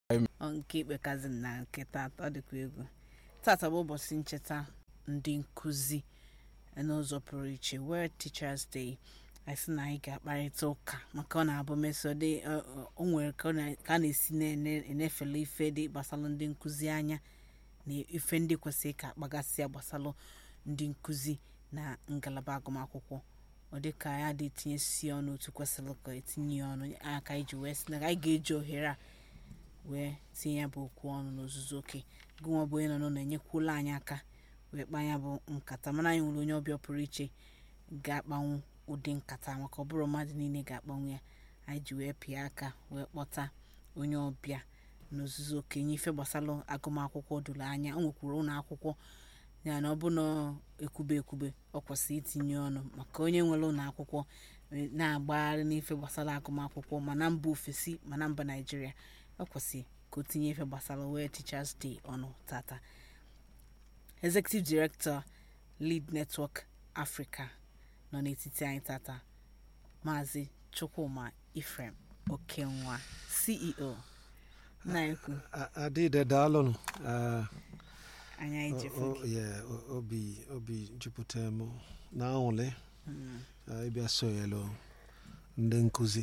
Ọ nke ikpekazi na nke tata ọ dịkwa egwu tata bụ ụbọchị ncheta ndị nkụzi n'ụzọ pụrụ iche World Teachers Day anyị sị na anyị ga-akparịta ụka maka ọ na-abụ mesode o nwere ka ọ na- ka a na-esi na-enefele ife dị gbasalụ ndị nkụzi anya na ife ndị kwesịrị ka akpagasịa gbasalụ ndị nkụzi na ngalaba agụmakwụkwọ ọ dị ka ya dị etinyesi ọnụ otu kwesịrị ka etinye ya ọnụ aka iji wee sị na anyị ga-eji ohere a wee tinye ya bụ okwu ọnụ n'ozuzu oke gụnwa bụ onye nọ n'ụlọ enyekwuola anyị aka wee kpaa ya bụ nkata mana anyị nwere onye ọbịa pụrụ iche ga-akpanwu ụdị nkata maka ọ bụrụ mmadụ niile ga-akpanwu ya anyị ji wee pịa aka wee kpọta onye ọbịa n'ozuzu oke nye ife gbasalụ agụmakwụkwọ doro anya o nwekwuru ụlọ akwụkwọ ya na ọ bụ na ekwube ekwube ọ kwesịrị itinye ọnụ maka onye nwere ụlọ akwụkwọ eh, na-agbagharị n'ife gbasara agụmakwụkwọ ma na mba ofesi ma na mba naijiria ọ kwesịrị ka o tinye ife gbasara World Teachers Day ọnụ tata executive director lead network africa nọ n'etiti anyị tata maazị chukwuma ifrem okenwa ceo na-ekwu A- adịde daalụnụ Ah, anya o- ijefe o- yeah, o- obi obi jupụtara m na aṅụrị ah, ịbịa sonyelu ndị nkụzi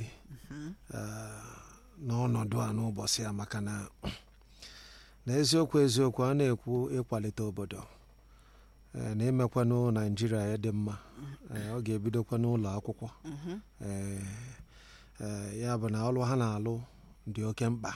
ah, n'ọnọdụ a n'ụbọchị a maka na n'eziokwu eziokwu a na-ekwu ịkwalite obodo eh, na imekwanụ naijiria ya dị mma Eh, ọ ga-ebidokwa n'ụlọ akwụkwọ Eh, eh, ya bụ na ọlụ ha na-alụ dị oke mkpa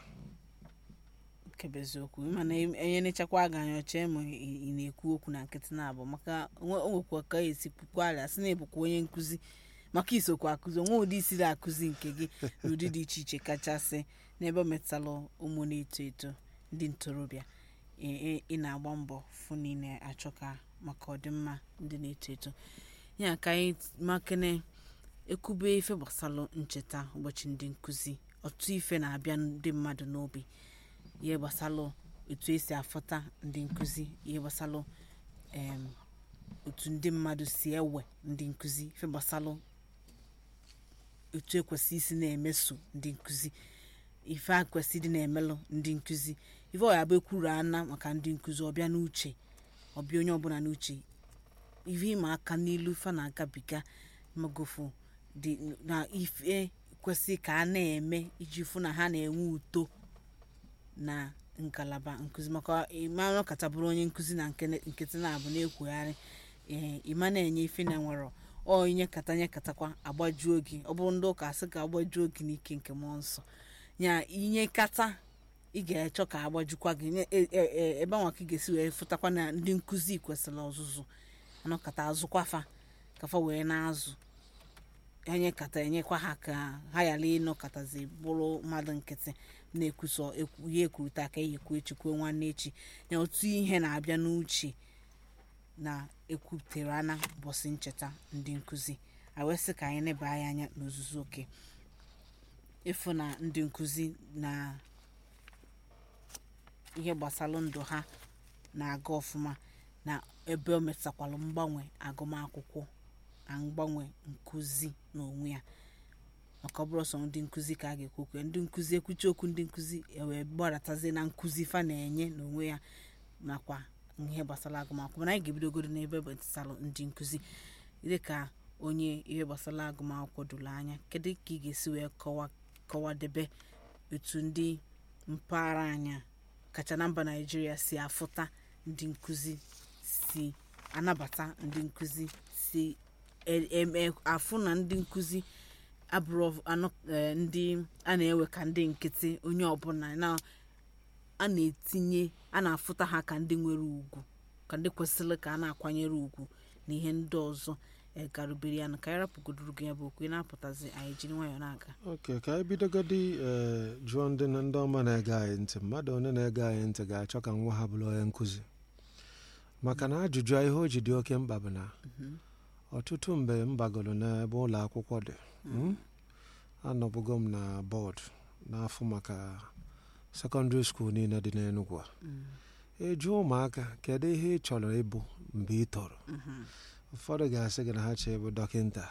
kebe eziokwu mana enye nechakwa aga anya ọchee ma ị ị na-ekwu okwu na nkịtị na-abụ maka onwe- o nwekwa ka esi kwukwa ala sị na ịbụkwa onye nkụzi maka isokwa akụzi onwe ụdị isiri akụzi nke gị n'ụdị dị iche iche kachasị n'ebe ọ metụtara ụmụ na-eto eto ndị ntorobịa ị- ị- ị na-agba mbọ fụ na ị na-achọ ka maka ọdịmma ndị na-eto eto ya ka anyị makene ekwube ife gbasara ncheta ụbọchị ndị nkụzi ọtụtụ ife na-abịa ndị mmadụ n'obi ihe gbasalụ etu esi afọta ndị nkụzi ihe gbasalụ em, otu ndị mmadụ si ewe ndị nkụzi ife gbasalụ etu ekwesị isi na-emeso ndị nkụzi ife a kwesị ịdị na-emelụ ndị nkụzi ife ọ ya bụ ekwuru ana maka ndị nkụzi ọbịa n'uche ọbịa onye ọbụla n'uche ife ịma aka n'ilu ife na-agabiga magofu dị na ife kwesị ka a na-eme iji fụ na ha na-enwe uto na ngalaba nkụzi maka ịma ọkata bụrụ onye nkụzi na nke- nkịtị na-abụ na-ekwugharị ee ịma na-enye ife na nwere ọ inye kata nye katakwa agbajuo gị ọ bụrụ ndị ụka asị ka agbajuo gị n'ike nke mmụọ nsọ ya inye kata ị ga-achọ ka agbajukwa gị nye- e- e- e- ebe anwa ka ị ga-esi wee fụtakwa na ndị nkụzi kwesịrị ọzụzụ anọkata azụkwafa kafa wee na-azụ enye kata enyekwa ha ka ha ghara ịnọkọtazi bụrụ mmadụ nkịtị na-ekwusọ ekwu- ihe ekwurịta ka eyikwu echi kwuo nwanne echi na otu ihe na-abịa n'uche na ekwutere ana ụbọchị ncheta ndị nkụzi a wee sị ka anyị neba anyị anya n'ozuzu oke ịfụ na ndị nkụzi na ihe gbasara ndụ ha na-aga ọfụma na ebe o metụtakwalụ mgbanwe agụmakwụkwọ na mgbanwe nkụzi n'onwe ya maka ọ bụrụ sọ ndị nkụzi ka a ga-ekwu okwu ya ndị nkụzi ekwuchi okwu ndị nkụzi ewee gbadatazie na nkụzi fa na-enye n'onwe ya nakwa ihe gbasara agụmakwụkwọ mana anyị ga-ebidogoro n'ebe gbasara ndị nkụzi dịka onye ihe gbasara agụmakwụkwọ doro anya kedu ka ị ga-esi wee kọwa kọwadebe etu ndị mpaghara anya kacha na mba naijiria si afụta ndị nkụzi si anabata ndị nkụzi si e- em- e- afụ na ndị nkụzi abụrụ anọ eh, ndị a na-ewe ka ndị nkịtị onye ọbụla na a na-etinye a na-afụta ha ka ndị nwere ugwu ka ndị kwesịrị ka a na-akwanyere ugwu na ihe ndị ọzọ eh, garubere ya na ka anyị rapụgodoro gị ya bụ okwu ị na-apụtazi anyị jiri nwayọọ na-aga oke ka anyị bidogodi ee jụọ ndị na ndị ọma na-ege anyị ntị mmadụ onye na-ege anyị ntị ga-achọ ka nwa ha bụrụ onye nkụzi maka na ajụjụ a ihe o ji dị oke mkpa bụ na ọtụtụ mgbe m bagoro n'ebe ụlọ akwụkwọ dị mm, anọbụgo m na bọọdụ n'afọ maka sekọndịrị skuul niile dị n'Enugu a ịjụ ụmụaka kedu ihe ị chọrọ ịbụ mgbe ị tọrọ ụfọdụ ga-asị gị na ha chọrọ ịbụ dọkịnta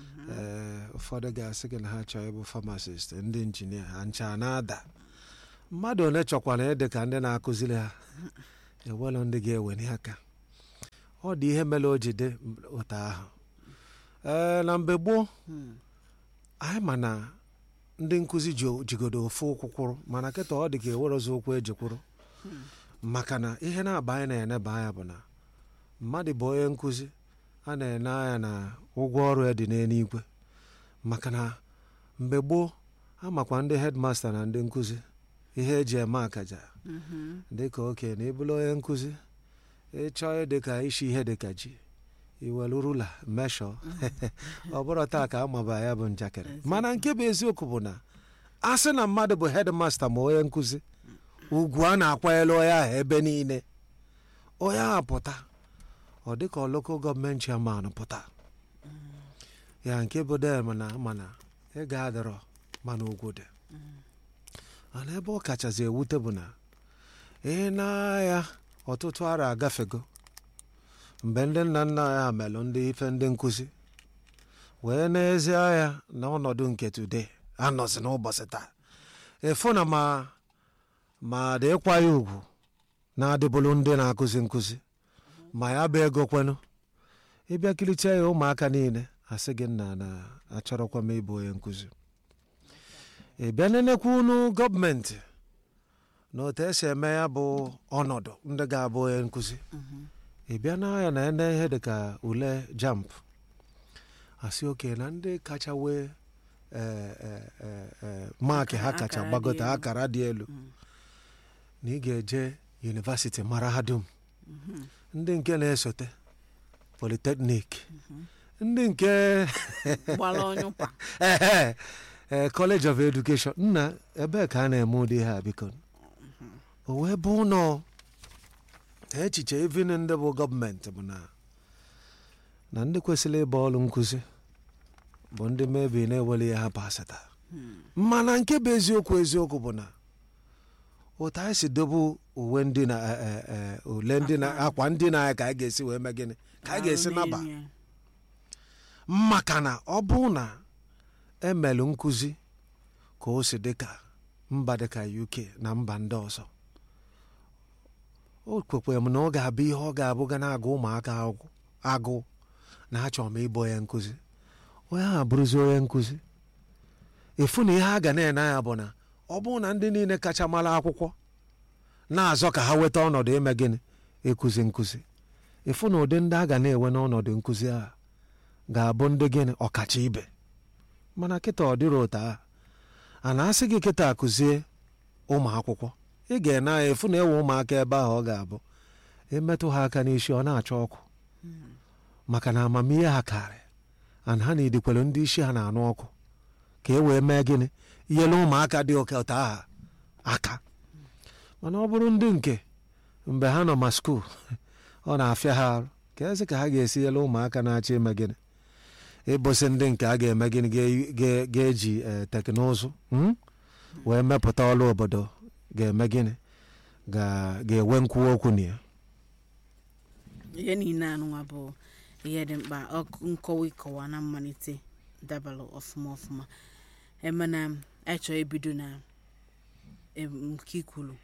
ee ụfọdụ ga-asị gị na ha chọrọ ịbụ famasist ndị injinia ha ncha na-ada mmadụ one chọkwara ịdị ka ndị na-akụziri ha ewelụ ndị ga-ewenye aka ọ dị ihe mere o ji dị ụtọ ahụ ee na mgbe gboo Hmm. anyị ma na ndị nkụzi ji- jigodo ofu ụkwụ kwụrụ mana kịta ọ dị ka ewerozi ụkwụ ejikwụrụ maka na ihe na-aba anyị na-eneba anya bụ na mmadụ bụ onye nkụzi a na-ene anya na ụgwọ ọrụ ya dị n'eluigwe maka na mgbe gboo amakwa ndị hedmasta na ndị nkụzi ihe eji eme akaja Mhm. dịka okenye na ịbụrụ onye nkụzi ịchọọ ịdịka ishi ihe dịka ji iwelu rula meshọ ọ bụrụ taa ka amaba ya bụ njakịrị mana nke bụ eziokwu bụ na a sị na mmadụ bụ hedmasta ma onye nkụzi ugwu a na-akwanyere onye ahụ ebe niile onye ahụ pụta ọ dịka lokal gọọmenti chairman pụta ya nke bụ dem na mana ịga adịrọ mana ugwu dị mana ebe ọ kachasị ewute bụ na ihe na-aya ọtụtụ ara agafego mgbe ndị nna nna ya melụ ndị ife ndị nkụzi wee n'ezie ya na ọnọdụ nke today anọzi n'ụbọchị taa efu na ma ma dị ịkwa ya ugwu na-adịbụrụ ndị na-akụzi nkụzi ma ya bụ ego kwenụ ịbịa kiricha ya ụmụaka niile asị gị nna na achọrọkwa m ịbụ onye nkụzi ị bịa nenekwa unu gọọmenti na otu esi eme ya bụ ọnọdụ ndị ga-abụ onye nkụzi ị bịa na ya na ene ihe dịka ule jamp asị oke na ndị kacha wee eh, eh, eh, eh, maakị ha kacha Akara dị gbagote elu. akara dị elu na ị ga-eje yunivasiti mara ha dum ndị nke na-esote politeknik ndị nke gbara onye ụkwa ehe ee college of education nna ebee ka a na-eme ụdị ha biko o wee bụ ụlọ echiche even ndị bụ gọọmenti bụ na na ndị kwesịrị ịba ọrụ nkụzi bụ ndị mebi na-eweli ya ha pasịta mana nke bụ eziokwu eziokwu bụ na otu anyị si dobe uwe ndị na eh, eh, eh, ule ndị na akwa ndị na anyị ka anyị ga-esi wee mee gịnị ka anyị ga-esi Arụ naba n'elu ya. maka na ọ bụ na emelụ nkụzi ka o si dịka mba dịka uk na mba ndị ọzọ o kwekwere m na ọ ga-abụ ihe ọ ga-abụ ga na-agụ ụmụaka agụ agụ na achọrọ m ịbụ onye nkụzi onye ahụ abụrụzi onye nkụzi efu na ihe a ga na-ene anya bụ na ọ bụrụ na ndị niile kacha mara akwụkwọ na-azọ ka ha weta ọnọdụ ime gịnị ịkụzi nkụzi efu na ụdị ndị a ga na-enwe n'ọnọdụ nkụzi a ga-abụ ndị gịnị ọkacha ibe mana kịta ọ dịrị ụta a a na-asị gị kịta akụzie ụmụ akwụkwọ ị ga-ene anya efu na ewe ụmụaka ebe ahụ ọ ga-abụ emetụ ha aka n'isi ọ na-achọ ọkụ maka na amamihe ha karị ana ha na-edikwere ndị isi ha na-anụ ọkụ ka e wee mee gịnị inyere ụmụaka dị oke ụta aha aka mana ọ bụrụ ndị nke mgbe ha nọ ma skuul ọ na-afịa ha arụ ka ezi ka ha ga-esi nyere ụmụaka na-achọ ime gịnị ịbụsị ndị nke a ga-eme gịnị ga- ga- ga-eji eh, teknụzụ mm, wee mepụta ọrụ obodo ga-eme gịnị ga- ga-enwe nkwuwa okwu na ya ihe niile anụnwa bụ ihe dị mkpa ọk- nkọwa ịkọwa na mmalite dabalụ ọfụma ọfụma emena anyị chọọ ibido na em, nke ikwuru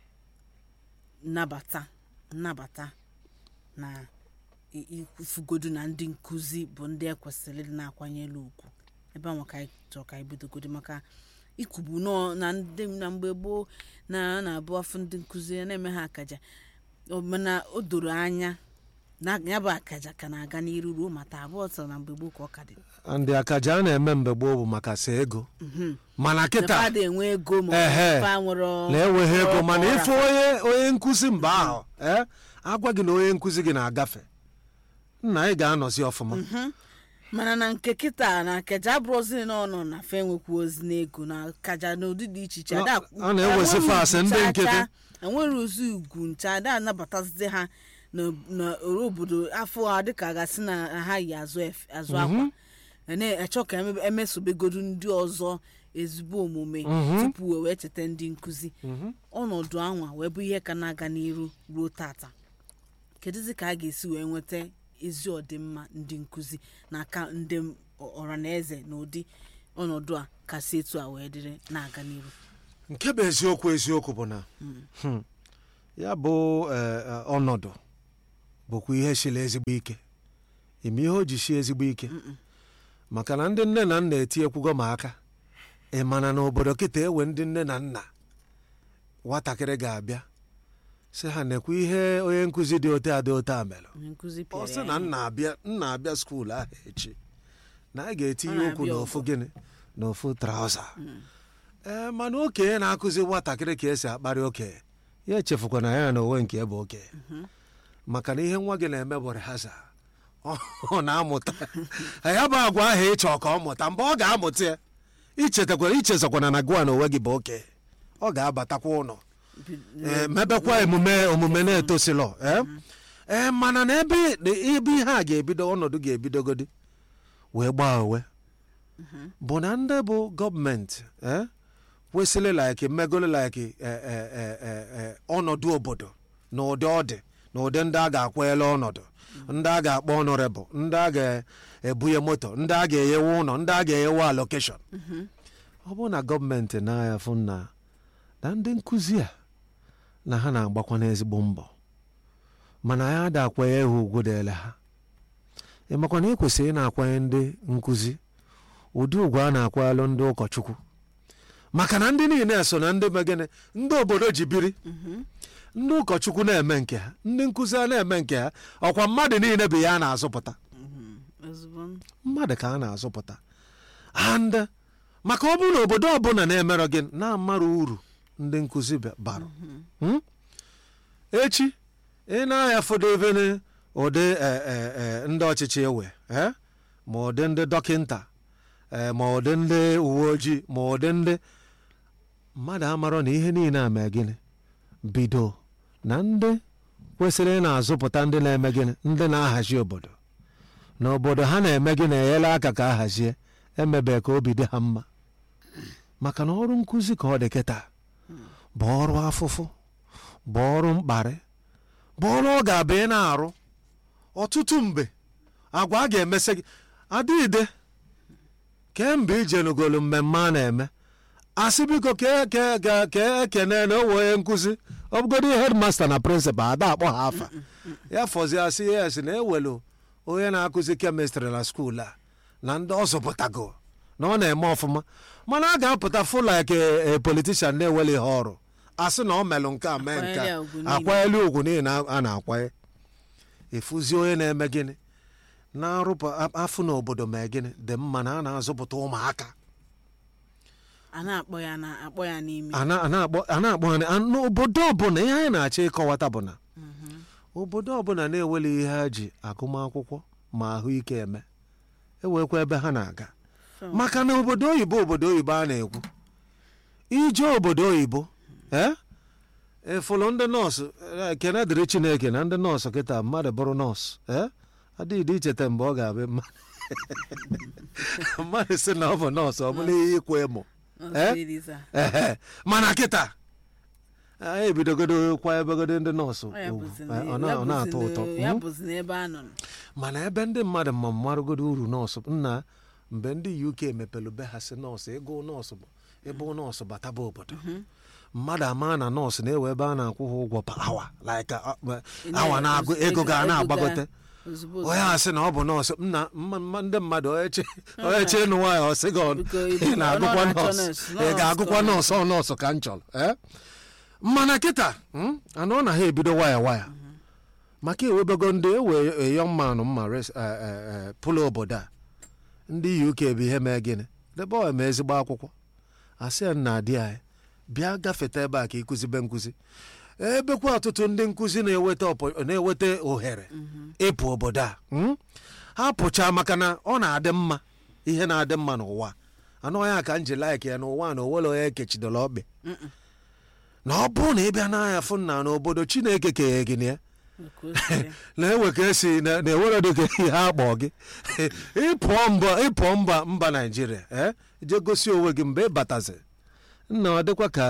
nnabata nnabata na i- ifugodu na ndị nkụzi bụ ndị ekwesịrị ịdị na-akwanyere ugwu ebe ahụ ka anyị chọrọ ka anyị bidogodo maka ikwubu nọọ na ndị na mgbe gboo na a na-abụ afọ ndị nkụzi a na-eme ha akaja ọ- mana o doro anya na ya bụ akaja ka na-aga n'iru ruo ma taa abụọ sọ na mgbe gboo ka ọ ka dị ndị akaja a na-eme mgbe gboo bụ maka sa ego mana na kịta fada enwe ego ma Ehe. fa nwere na-enweghị ego ọrụ mana ọra. ife onye onye nkụzi mgbe ahụ ee agwa gị na onye nkụzi gị na-agafe nna ị ga-anọzi ọfụma mana na nke kịta na akaja abụrụzi na ọnọ na fe enwekwu ozi n'ego na akaja n'ụdị dị iche iche Ọ- ada- ọ na-ewezi enwere faasị ugwu ndị ncha nkịtị. ncha, enwere ozi ugwu ncha ada anabatazizi ha na- na oro obodo afọ a dịka a gasị na ha yi azụ ef- azụ akwa na-echọ ka eme- emesobegodu ndị ọzọ ezigbo omume tupu wee wee cheta ndị nkụzi ọnọdụ anwa wee bụ ihe ka na-aga n'iru ruo tata kedụzi ka a ga-esi wee nweta ezi ọdịmma ndị nkụzi n'aka ndị ọra na eze na ụdị ọnọdụ a kasị etu a wee dịrị na-aga n'iru nke bụ eziokwu eziokwu bụ na hmm, ya bụ eh, eh, ọnọdụ bụkwa ihe siri ezigbo ike ime ihe o ji sie ezigbo ike maka na ndị nne na nna etiekwugo m aka ị mana na obodo kịta ewe ndị nne na nna nwatakịrị ga-abịa sị ha nekwa ihe onye nkụzi dị ote a dị ote a mere onye nkụzi ọ pịara sị ya na ihe. nna abịa nna abịa skuul ahụ echi na a ga-etinye Ọ ụkwụ na-abịa n'ofu ọgụ. gịnị n'ofu traụza ee mana okenye na-akụzi nwatakịrị ka esi akparị okenye ya echefukwana ya na onwe nke bụ okenye maka na ihe nwa gị na-eme bụ rehaza ọ ọ na-amụta ya bụ agwa ahụ ịchọ ka ọ mụta mgbe ọ ga-amụta ya ichetakwara ichezakwana na gụa na onwe gị bụ okenye ọ ga-abatakwa ụlọ Bi- ee, mebekwa emume omume na-etosilọ ee ee mana na ebe ebe ihe a ga-ebido ọnọdụ ga-ebidogodi wee gbaa uwe bụ na ndị bụ gọọmenti ee kwesịrị like mmegolo like eh, eh, eh, eh, eh, ọnọdụ obodo na ụdị ọ dị na ụdị ndị a ga-akwanyere ọnọdụ ndị a ga-akpọ ọnọrebụ ndị a ga-ebunye moto ndị a ga-enyewe ụlọ ndị a ga-enyewe alokeshọn ọ bụrụ na gọọmenti na-aya fụ na na ndị nkụzi a na ha na-agbakwa n'ezigbo mbọ mana ya ada akwanye ha ugwu dịele ha ịmakwa na ekwesịrị ị na-akwanye ndị nkụzi ụdị ugwu a na-akwanyelụ ndị ụkọchukwu maka na ndị niile so na ndị megene ndị obodo ji biri ndị ụkọchukwu na-eme nke ha ndị nkụzi a na-eme nke ha ọkwa mmadụ niile bụ ya a na-azụpụta Mhm. ozugbo mmadụ ka a na-azụpụta and maka ọ bụrụ na obodo ọbụla na-emerọ gị na-amara uru ndị nkụzi ba- bara Hmm? echi ị na-aya fọdụvene ụdị eh, eh, eh, ndị ọchịchị ewe eh? ma ụdị ndị dọkịnta eh, ma ụdị ndị uwe ojii ma ụdị ndị mmadụ amarọ na ihe niile a mee gịnị bido na ndị kwesịrị ị na-azụpụta ndị na-eme gịnị ndị na-ahazi obodo na obodo ha na-eme gị na-enyere aka ka a hazie emebe ka obi dị ha mma maka na ọrụ nkụzi ka ọ dị kịta bụ ọrụ afụfụ bụ ọrụ mkparị bụ ọrụ ọ ga-abụ ị na-arụ ọtụtụ mgbe agwa a ga-emesị gị adịide kemgbe ijenugolu mmemme a na-eme asị biko ka ka ka ka ekene na owe onye nkụzi ọ bụgodo hedmasta na prịnsịpal ada akpọ ha afa ya fọzie asị ya esi na ewelu onye na-akụzi kemịstrị na skuul a na ndị ọ zụpụtago na ọ na-eme ọfụma mana a ga-apụta fụla ka e politishan na-eweli ihe ọrụ asị na ọ melụ nke a mee nke Akwanyere a ugwu niile. akwanyelu ugwu niile a na-akwanye efuzi onye na-eme gịnị na-arụpụ afụ na obodo mee gịnị dị mma na a na-azụpụta ụmụaka a na-akpọ ya na akpọ ya n'ime a na- a na-akpọ a na-akpọ ha na- n'obodo ọbụla ihe anyị na-achọ ịkọwata bụ na obodo ọbụla na-eweli ihe ha ji agụmakwụkwọ ma ahụike eme ewekwa ebe ha na-aga So, maka na obodo oyibo obodo oyibo a na-ekwu ije obodo oyibo ee efụlụ ndị nọọsụ eh, ekene dịrị chineke na ndị nọọsụ kịta mmadụ bụrụ nọọsụ ee adịghị icheta mgbe ọ ga-abịa mma- mmadụ si na ọ bụ nọọsụ ọ bụla ihe ịkwa emo ọzọ iri saa. ehe mana kịta anyị ebidogodo kwa ebegodo ndị nọọsụ Ọ ya ugwu. bụzi Eh, ọ na- na- ya ọ na-atọ bụzi ụtọ na- ya Mhm. bụzi n'ebe a nọ mana ebe ndị mmadụ ma marụgodo uru nọọsụ nna mgbe ndị uk mepelu be ha si nọọsụ ịgụ nọọsụ bụ ịbụ nọọsụ bataba obodo mmadụ ama na nọọsụ na-ewe ebe a na-akwụ ha ụgwọ pa awa like uh, uh, awa na-agụ ego ga na-agbagote ozugbo onye a sị na ọ bụ nọọsụ nna mma- mma- ndị mmadụ onye che- onye che ịnụ nwaanyị ọ sị gị ọ- Biko, ị ibu- na-agụkwa ọ na-achọ nọọsụ nọọsụ, ị ga-agụkwa nọọsụ nọọsụ ọ nọọsụ ka m chọrọ eh? mana kịta mm, anọ na ha ebido waya waya maka ewebego ndị ewe eyọ mmanụ mma res- eh, eh, eh, pụlụ obodo a ndị uk bụ ihe mee gịnị debe ọ eme ezigbo akwụkwọ asị ya nna di anyị bịa gafeta ebe a ka ịkụzibe nkụzi ebekwa ọtụtụ ndị nkụzi na-eweta ọpọ- na-eweta ohere ịpụ obodo a mm? ha pụcha maka na ọ na-adị mma ihe na-adị mma n'ụwa anụ ya ka m ji laik ya n'ụwa na owele onye ekechidola ọkpị na ọ bụrụ na ị bịa n'anya fụ na n'obodo chineke keghe gị na ya Ka o si dị. na-ewe ka esi na- na-ewere dị ka ihe akpọ gị ịpụọ mba ịpụọ mba mba naijiria eh? je gosi onwe gị mgbe ị batazi nna ọ dịkwa ka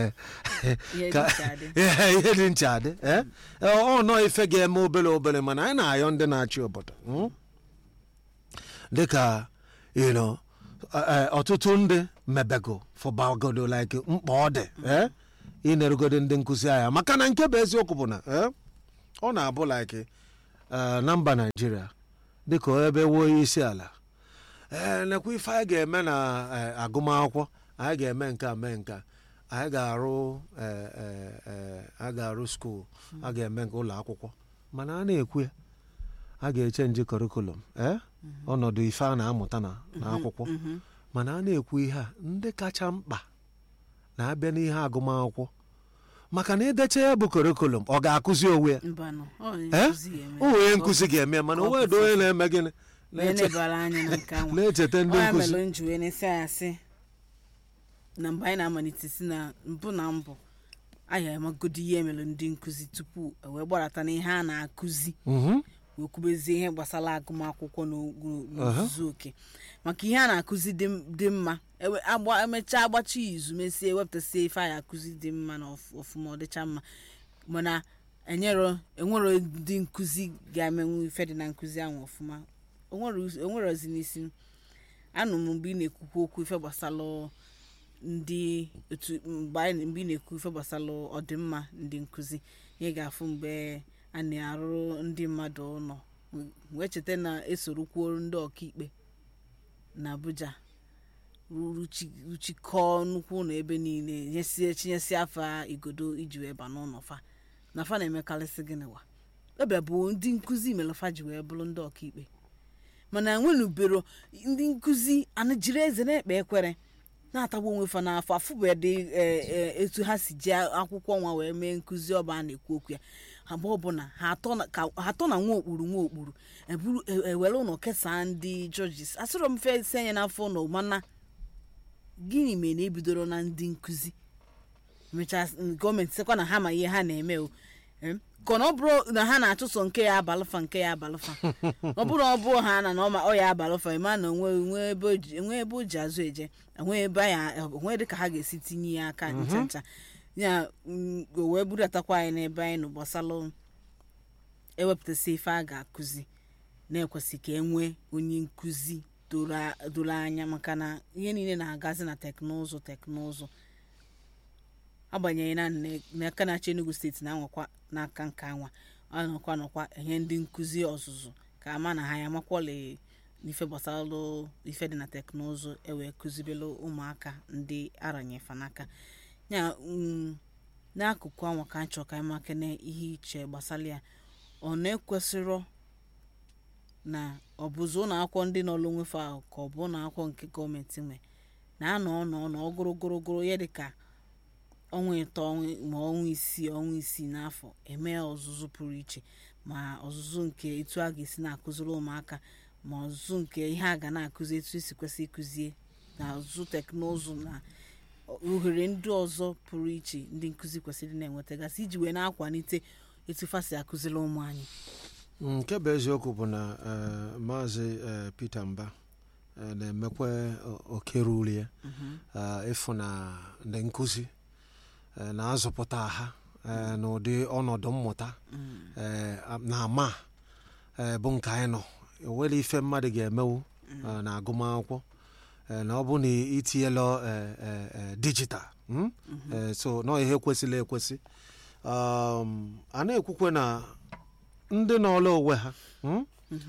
Ihe ka dị iche adị. ihe ihe dị ncha adị eh? ọ nọ ife ga-eme obere obere mana anyị na-ayọ ndị na-achị obodo mm? dịka you know, eh, ọtụtụ ndị mebego fọbagodo like mkpa ọ dị eh, ịnerugodo ndị nkụzi anya maka na nke bụ eziokwu bụ na eh, ọ na-abụ like eh, na mba naijiria dịka ebe wuo onye isi ala ee nekwa ife anyị ga-eme na eh, agụmakwụkwọ anyị ga-eme nke a mee nke a anyị ga-arụ eh, eh, eh, a ga-arụ skuul a ga-eme nke ụlọ akwụkwọ mana a na-ekwu ya a ga-echenji kọrikulum ee ọnọdụ ife a na-amụta na n'akwụkwọ mana a na-ekwu ihe a ndị kacha mkpa na-abịa n'ihe agụmakwụkwọ maka na idecha ya bụ kọrikulum ọ ga-akụzi onwe ya mbanụ ọ Eh? nkụzi ya eme. o onye nkụzi ga-eme ya mana Ka ọ onwe edo onye na-eme gịnị Wee na-eche- nebara anya na nke anwa na-echeta ndị ọ ya nkụzi mere m ji wee na-esi anya sị na mgbe anyị na-amalite si na mbụ na mbụ anyị amagodi ihe mere ndị nkụzi tupu e wee gbarata na ihe a na-akụzi Mhm. wee kwubezie ihe gbasara agụmakwụkwọ n'ogu- n'ozuzu oke maka ihe a na-akụzi dị m- dị mma ewe- agba- emechaa agbachi izu mesie wepụtasịa ife anyị akụzi dị mma na ọf- ọfụma ọ dịcha mma mana enyero enwero ndị nkụzi ga-emenwu ife dị na nkụzi ahụ ọfụma onwero us- onwerozi n'isi anụ m mgbe ị na-ekwukwu okwu ife gbasara ndị otu mgbe anyị mgbe ị na-ekwu ife gbasara ọdịmma ndị nkụzi ihe ga-afụ mgbe a na-arụrụ ndị mmadụ ụlọ wee cheta na esorokwuo ndị ọkaikpe na abuja ruchi- ruchikọọ nnukwu ụlọ ebe niile nyesie chinyesi afa igodo iji wee ba n'ụlọ fa na fa na-emekarịsị gịnị wa ọbịa bụ ndị nkụzi mere fa ji wee bụrụ ndị ọkaikpe mana enwenubero ndị nkụzi ana jiri eze na-ekpe ekwere na-atagbu onwe fa n'afọ afụbedị etu ha si ji akwụkwọ nwa wee mee nkụzi ọba a na-ekwu okwu ya agba ọbụla ha atọ na- ka- ha atọ na nwa okpuru nwa okpuru eburu e- ewere ụlọ kesaa ndị jọjis asịrọ m fe senye n'afọ ụlọ mana gịnị mere na ebidoro na ndị nkụzi mechaa gọọmenti sịkwa na ha ma ihe ha na-eme o Em, ka ọ na ọ bụrụ na ha na-achụso nke ya abalụfa nke ya abalụfa ọ bụrụ ọ bụ ha na na ọ ma ọ ya abalụfa ịma na onwe onwe ebe o ji- enwe ebe o ji azụ eje enwe ebe ya onwe dị ka ha ga-esi tinye ya aka ncha ncha ya mm, o wee budatakwa anyị n'ebe anyị nọ gbasalụ ewepụtasị ife a ga-akụzi na-ekwesị ka e nwee onye nkụzi doro a- doro anya maka na ihe niile na-agazi na teknụzụ teknụzụ agbanyeghị na nne- n'aka na-achị enugu steeti na-anwakwa n'aka nke anwa ọ nọkwa nọkwa enye ndị nkụzi ọzụzụ ka ama na ha ya makwọle n'ife gbasara ife dị na teknụzụ ewee kụzibelu ụmụaka ndị aranyefa n'aka ya mm, n'akụkụ anwa ka nchọ ka anyị maka na ihe iche gbasara ya ọ na-ekwesịrọ na ọ bụzi ụlọ akwụkwọ ndị nọ n'onwefe ahụ ka ọ bụ ụlọ akwụkwọ nke gọọmenti nwe na-anọ ọnọ ọnọ ogorogorogoro ya dịka ọnwa ịtọ ọnwa- ma ọnwa isii ọnwa isii n'afọ eme ọzụzụ pụrụ iche ma ọzụzụ nke etu a ga-esi na-akụziri ụmụaka ma ọzụzụ nke ihe a ga na-akụzi etu esi kwesị ịkụzie na ọzụzụ teknụzụ na ohere ndị ọzọ pụrụ iche ndị nkụzi kwesịrị na-enwetagasị iji wee na-akwalite etu fa si akụziri ụmụ anyị nke bụ eziokwu bụ na eh, maazị eh, peter mba eh, na-emekwa o- oke ruru ya eh, ịfụ na ndị nkụzi eh, na-azụpụta ha eh, n'ụdị ọnọdụ mmụta eh, a- na ama eh, bụ nke anyị nọ enwere ife mmadụ ga-emewu eh, na agụmakwụkwọ eh, na ọ bụ na itinyela eh, eh, eh, dijital mm? Eh, so nọ ihe kwesịrị ekwesị um, a na-ekwukwe na ndị n'ọlụ onwe ha mm?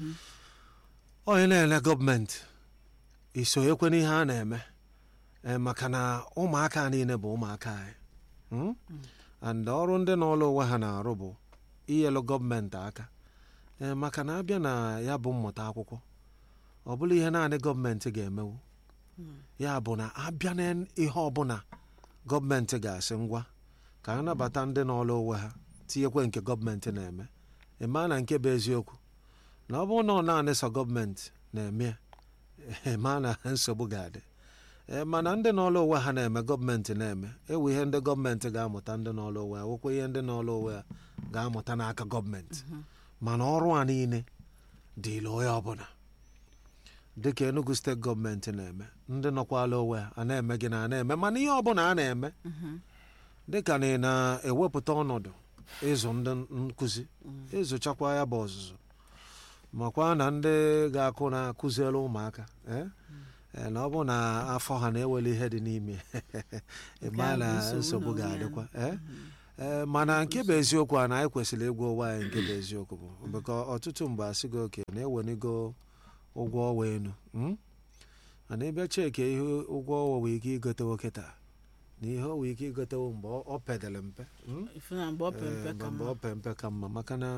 onye na-ele gọọmenti isonyekwe n'ihe a na-eme eh, maka na ụmụaka niile bụ ụmụaka anyị mm? and ọrụ ndị n'ọlụ onwe ha na-arụ bụ inyelu gọọmenti aka eh, maka na abịa na ya bụ mmụta akwụkwọ ọ bụla ihe naanị gọọmenti ga-emewu ya bụ na abịa na ihe ọbụla gọọmenti ga-asị ngwa ka a nabata ndị n'ọlụ onwe ha tinyekwe nke gọọmenti na-eme ịma na nke bụ eziokwu na ọ bụrụ na ọ naanị sọ gọọmenti na-eme ya, ịma na nsogbu ga-adị Ee, mana ndị n'ọlụ onwe ha na-eme gọọmenti na-eme ewu ihe ndị gọọmenti ga-amụta ndị n'ọlụ onwe ha nwekwa ihe ndị n'ọlụ onwe ha ga-amụta n'aka gọọmenti mana ọrụ a niile dịịla onye ọbụla dịka enugu steeti gọọmenti na-eme ndị nọkwala onwe ha a na-eme gị na a na-eme mana ihe ọbụla a na-eme dịka na ị na-ewepụta ọnọdụ ịzụ ndị nkụzi ịzụchakwa ya bụ ọzụzụ makwa na ndị ga-akụ na-akụziere ụmụaka eh? Eh, na ọ bụ na afọ ha na-eweli ihe dị n'ime ịma ahụ na nsogbu nsogbu n'onwe ya. ga-adịkwa eh? Eh, mana nke bụ eziokwu a na anyị kwesịrị ịgwa ụwa anyị nke bụ eziokwu bụ bụka ọtụtụ mgbe asị gị oke na-ewenigo ụgwọ ọwa elu mm? mana ịbịa cheke ihe ụgwọ ọwa nwere ike igotewo kịta na ihe o nwere ike igotewo mgbe ọ- ọ pedere mpe mm? ifu na mgbe ọ pe mpe Eh, ka mgbe mma ọ pe mpe ka mma maka na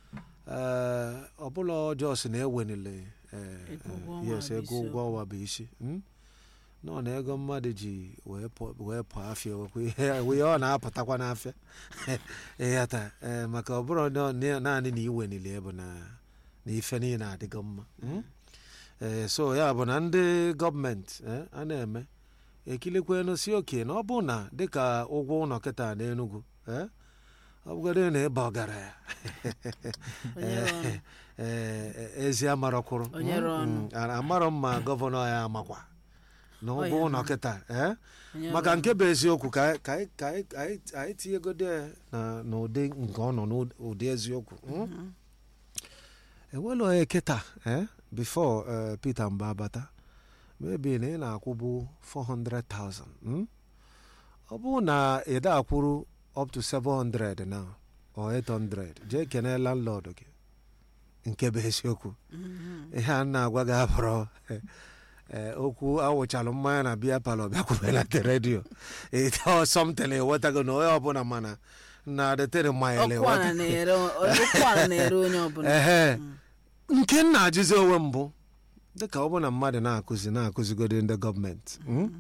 eh, ọbụla ọjọọ si na-ewenile eh, Ego ụgwọ eh, ọnwa yes bụ ego isi ụgwọ ọnwa bụ isi mm? nọ na ego mmadụ ji wee pụọ wee pụọ afịa wekwa ihe ihe ọ na-apụtakwa n'afịa ịghata eh, maka ọ bụrụ na- na- naanị na iwenili bụ na na ife niile adịgo mma mm? Eh, so ya bụ na ndị gọọmenti eh, a na-eme ekilikwenu si oke na ọ bụ na dịka ụgwọ ụlọ kịta n'Enugu eh, ọ bụgodị na ịba ọgaranya onye rụọ ọnụ. ee ezi amarọkwụrụ Onye rụọ ọnụ. amarọ mma gọvanọ ya amakwa na ụgwọ Ọ ya ụlọ ama. kịta ee Onye maka rụọ nke bụ eziokwu ka anyị- ka anyị- ka anyị- ka anyị- anyị tinyegode ya na- n'ụdị nke ọ nọ n'ụdị eziokwu mm? enwela onye kịta eh, before eh, Peter Mba bata maybe na ị na-akwụbu 400,000 mm? ọ bụrụ na ị da akwụrụ up to 700 now or 800 jee kene landlord gị nke bụ eziokwu ihe a na-agwa gị abụrụ eh, okwu awụchalụ mmanya na biya palọ bịakwubelata redio ịta somtin ewetago na onye ọbụla mana na detere maịlị ọkụ ala na-ere ọkụ ala na-ere onye ọbụla ehe nke m na-ajụzi onwe mbụ dịka ọ bụ na mmadụ na-akụzi na-akụzigodi ndị gọọmenti mm?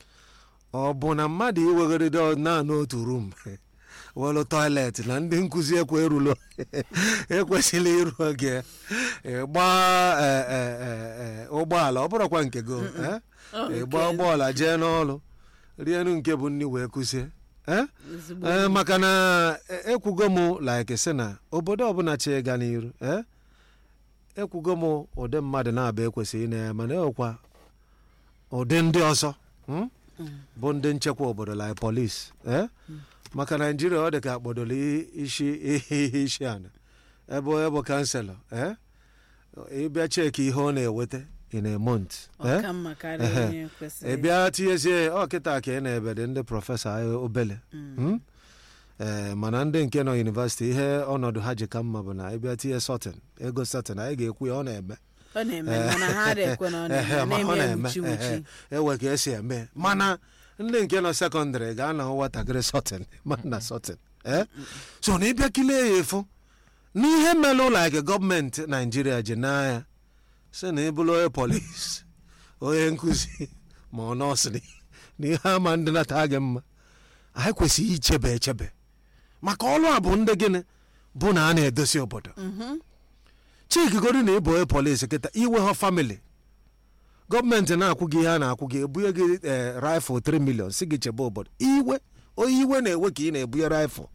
ọ bụ na mmadụ iwegoride naanị otu rum welu tọiletị na ndị nkụzi ekwe erulo ekwesịrị iru oge gbaa ụgbọala ọ bụrụkwa nke go eh? Ọ Ị nke gbaa ụgbọala jee n'ọrụ rienu nke bụ nri wee kụzie eh? ezigbo ee maka na e- ekwugo m like sị na obodo ọbụla chi ịga n'iru ee ekwugo m ụdị mmadụ na-abụ ekwesịghị ị na-ya mana ekwa ụdị ndị ọzọ mm? bụ ndị nchekwa obodo like polisi ee maka naijiria ọ dị ka akpọdoro i- isi ihe isi ana ebe onye bụ kanselọ ee ịbịa cheki ihe ọ na-eweta in a month ee ọka mma karịa Ehe. onye ị kwesịrị bịa tinyezie ọ kịta ka ị na-ebede ndị prọfesọ anyị obele Mm? ee mana ndị nke nọ yunivesiti ihe ọnọdụ ha ji ka mma bụ na ịbịa tinye sọtin ego sọtin anyị ga-ekwu ya ọ na-eme ọ na-eme mana ha adị ekwe na ọ Ehe, na-eme ma ọ na-eme na-eme nwuchi nwuchi ehe, ewe ka esi eme mana ndị nke nọ sekọndịrị ga-anọ nwatakịrị sọtin ma na sọtin ee so na ịbịa kilie ya efu n'ihe mere ụlọ ake gọọmenti naijiria ji n'anya si na ịbụrụ onye polis onye nkụzi ma ọ nọọsụ na ihe ama ndị nata gị mma anyị kwesịrị ichebe echebe maka ọrụ a bụ ndị gịnị bụ na a na-edosi obodo chikigoro na ịbụ onye polisi kịta iwe ha famili gọọmenti na-akwụ gị ihe a na-akwụ gị ebunye gị ee rifụl 3 million si gị chebe obodo iwe onye iwe na-ewe ka ị na-ebunye rifụl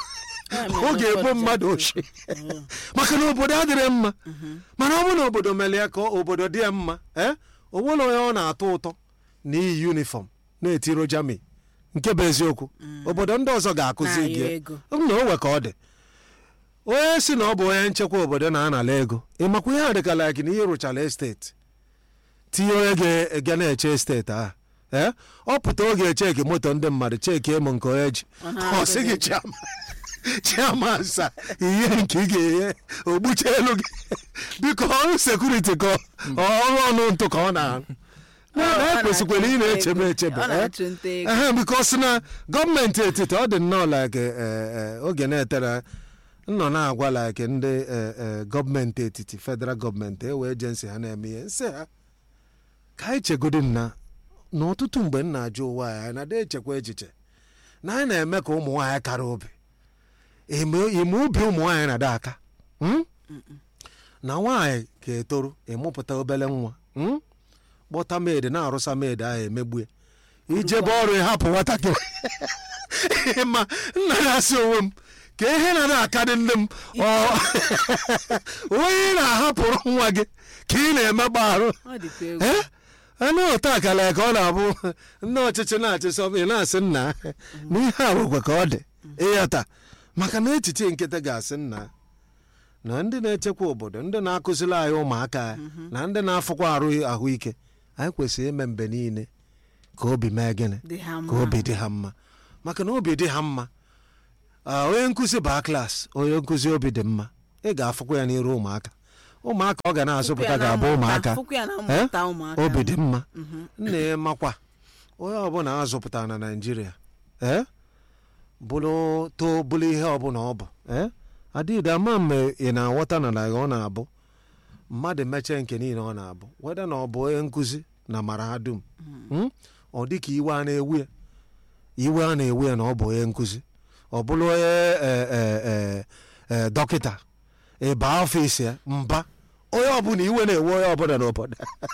ọ ga-egbu mmadụ ochie maka na obodo adịrị mma mana ọ bụrụ na obodo mere ya ka obodo dị ya mma ee o nwere onye ọ na-atọ ụtọ na iyi yunifọm na-etiro jami nke bụ eziokwu obodo ndị ọzọ ga-akụzi Na-ayọ gị ya. ego. na owe ka ọ dị onye si na ọ bụ onye nchekwa obodo na-anala ego ịmakwa ihe a dịka like na ihe rụchara esteti tinye onye ga-ege na-eche esteti ahụ ee ọ pụta oge echeki moto ndị mmadụ cheki emo nke onye ji Ọ na-adị ọ sị gị gị. chiama chiama nsa ihe nke ị ga-enye ogbuche elu gị biko ọrụ sekuriti ka ọ- ọrụ ọnụ ntụ ka ọ na-arụ na Ọ- ọ ekwesịkwara ị na-achụ nta na-echebe ego. echebe Ọ eh? na-achụ nta ego. ehe bikos na gọọmenti etiti ọ dị nnọọ like eh, eh, oge na-etere nnọ na-agwa like ndị eh, eh, gọọmenti etiti federal gọọmenti ewe ejensi ha na-eme ihe nsị ha ka anyị chegodi nna na ọtụtụ mgbe m na-ajụ ụwa anyị anyị na-ada echekwa echiche na anyị na-eme ka ụmụ nwaanyị kara obi ime ime ubi ụmụ nwaanyị na-ada aka mm? na nwaanyị ga-etoru ịmụpụta obere nwa mm? kpọta maid na-arụsa maid ahụ emegbue ijebe ọrụ ịhapụ nwatakịrị ma nna ya asị onwe m ka ihe na na-akarị nne m ọ onye na-ahapụrụ nwa gị ka ị na-emegba arụ ọ dịkwa egwu ee anụ ụta akala ka ọ na-abụ nne ọchịchị na-achị sọ ị na-asị nna na ihe a bụkwa ka ọ dị ịghọta maka na echiche nkịtị ga-asị nna na ndị na-echekwa obodo ndị na-akụziri anyị ụmụaka anyị na ndị na-afụkwa arụ ahụike anyị kwesịrị ime mgbe niile ka obi mee gịnị dị ha ka mma obi dị ha mma maka na obi dị ha mma ah, onye nkụzi baa klaasị onye nkụzi obi dị mma ị ga-afụkwa ya n'iru ụmụaka ụmụaka ọ ga na-azụpụta Fụkwa ya na ga-abụ mmụta- ụmụaka fụkwa ya na Eh? mmụta ụmụaka obi dị mma Mhm. nna ya makwa onye ọbụla azụpụtara na naijiria ee bụrụ too bụrụ ihe ọbụla ọ bụ ee adịghị ama mgbe ị na-aghọta na na ọ na-abụ mmadụ mechie nke niile ọ na-abụ weda na ọ bụ onye nkụzi na mahadum Mm? ọ dị ka iwe a na-ewu ya iwe a na-ewu ya na ọ bụ onye nkụzi ọ bụrụ onye e, e, e, e, dọkịta ịba ọfịs ya mba onye ọbụla iwe na-ewe onye ọbụla n'obodo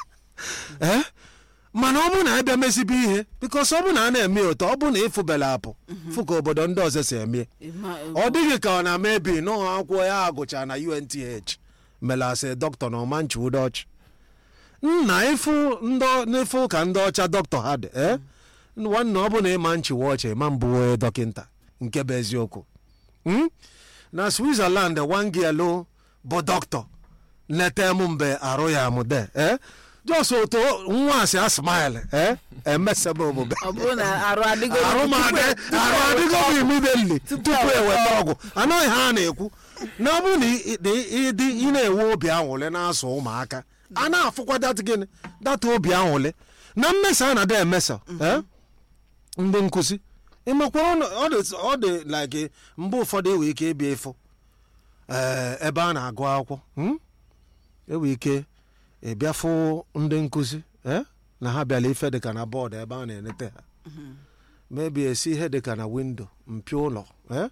ee mana ọ bụrụ na abịa mezibe ihe bikos ọ bụrụ na a na-eme otu ọ bụrụ na ịfụbela apụ fụ ka obodo ndị ọzọ si eme Ịma- ọ dịghị ka ọ na-ama ebi n'ụlọ akwụkwọ ya agụcha na unth mere asị dọkịta na ọmanchi udochi nna ịfụ ndị- n'ịfụ ka ndị ọcha dọkịta ha dị ee nwanne ọ bụ na ịma nchiwa ọcha ịma mbụ onye dọkịta nke bụ eziokwu Mm? na switzerland wangelu bụ dọkịta nleta m mgbe arụ ya amụde ee jos otu nwa asị a smile ee emesebe omume ọ bụrụ na arụ adịgo arụmadị arụ adịgo m immediately tupu eweta ọgwụ anaghị ha na-ekwu na ọ bụrụ na ị- ị- ịdị ị na-enwe obi anwụlị na-asụ ụmụaka a na-afụkwa dat gịnị data obi anwụlị na mmesa a na-ada emesa eh? ndị nkụzi ịmakwa ọ nọ- ọ dị- ọ dị like mgbe ụfọdụ enwe ike ịbịa ịfụ eh, ebe a na-agụ akwụkwọ hmm? enwe ike ịbịa fụ ndị nkụzi eh? na ha bịara ife dịka na bọọdụ ebe a na-enete ha mebi esi ihe dịka na windo mpio ụlọ eh?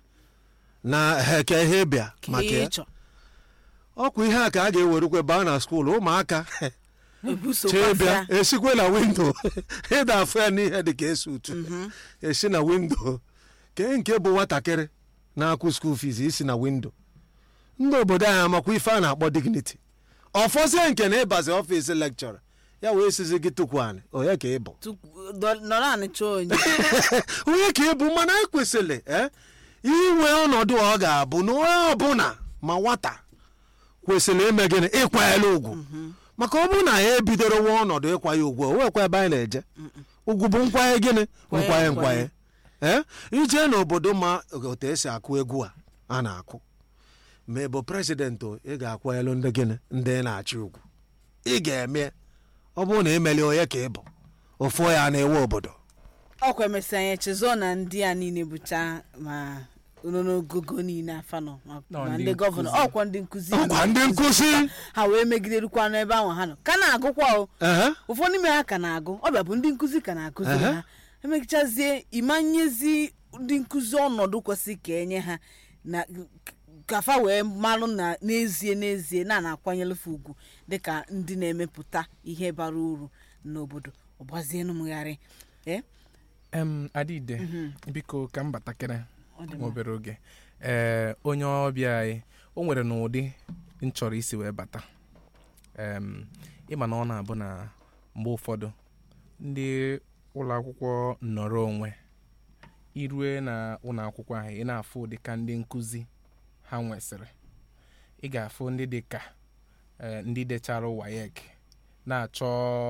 na heke ihe bịa ka maka ihe ya ịchọ ọkwa ihe a ka a ga-ewerukwe baa na skuulu ụmụaka chee ebusokwa bịa esikwe na windo ịda afụ ya n'ihe dịka esi utu esi na windo kee nke bụ nwatakịrị na-akwụ skuul fiz isi na windo ndị obodo anyị amakwa ife a na-akpọ dignity ọfọzie nke na ịbazi ọfịs lekchọra ya wee sizi gị tukwanị onye ka ị bụ nọrọ anị chọọ onye onye ka ị bụ mana anyị kwesịrị eh, inwe ọnọdụ ọ ga-abụ na onye ọbụla ma nwata kwesịrị ime gịnị ịkwanyere ugwu maka ọ bụrụ na ya ebidoro nwa ọnọdụ ịkwanye ugwu o nwekwa ebe anyị na-eje ugwu bụ nkwanye gịnị Nkwanye, nkwanye nkwanye. nkwanye ee ije n'obodo ma otu esi akụ egwu a a na-akụ ma ị bụ prezidenti o, ị ga-akwanyelu ndị gịnị ndị na-achị ugwu ị ga-eme ọ bụrụ na emeli onye ka ị bụ ofu ya na-ewe obodo ọkwa emesịa anya chezọ na ndị a niile bụcha ma nọ n'ogogo niile afa nọ ma- Nọ ma ndị ndị gọvanọ nkụzi. ọkwa ndị nkụzi ọkwa ndị nkụzi ha wee megiderukwa n'ebe ahụ ha nọ ka na-agụkwa o ehe ụfọdụ n'ime ha ka na-agụ ọbịa bụ ndị nkụzi ka na-akụziri Ehe. ha emegichazie ịmanyezi ndị nkụzi ọnọdụ kwesịrị ka enye ha na ka fa wee malụ na n'ezie n'ezie na na-akwanyelefe ugwu dịka ndị na-emepụta ihe bara uru n'obodo ọgbazienụ mgharị ee em adịde biko ka m batakịrị ọ dị nwa mma. obere oge ee onye ọbịa anyị o nwere n'ụdị m chọrọ isi wee bata em ịma na ọ na-abụ na mgbe ụfọdụ ndị ụlọ akwụkwọ nnọrọ onwe irue na ụlọ akwụkwọ ahụ ị na-afụ ụdị ka ndị nkụzi ha nwesịrị ị ga-afụ ndị dị ka eh, ndị dechara wayek na-achọ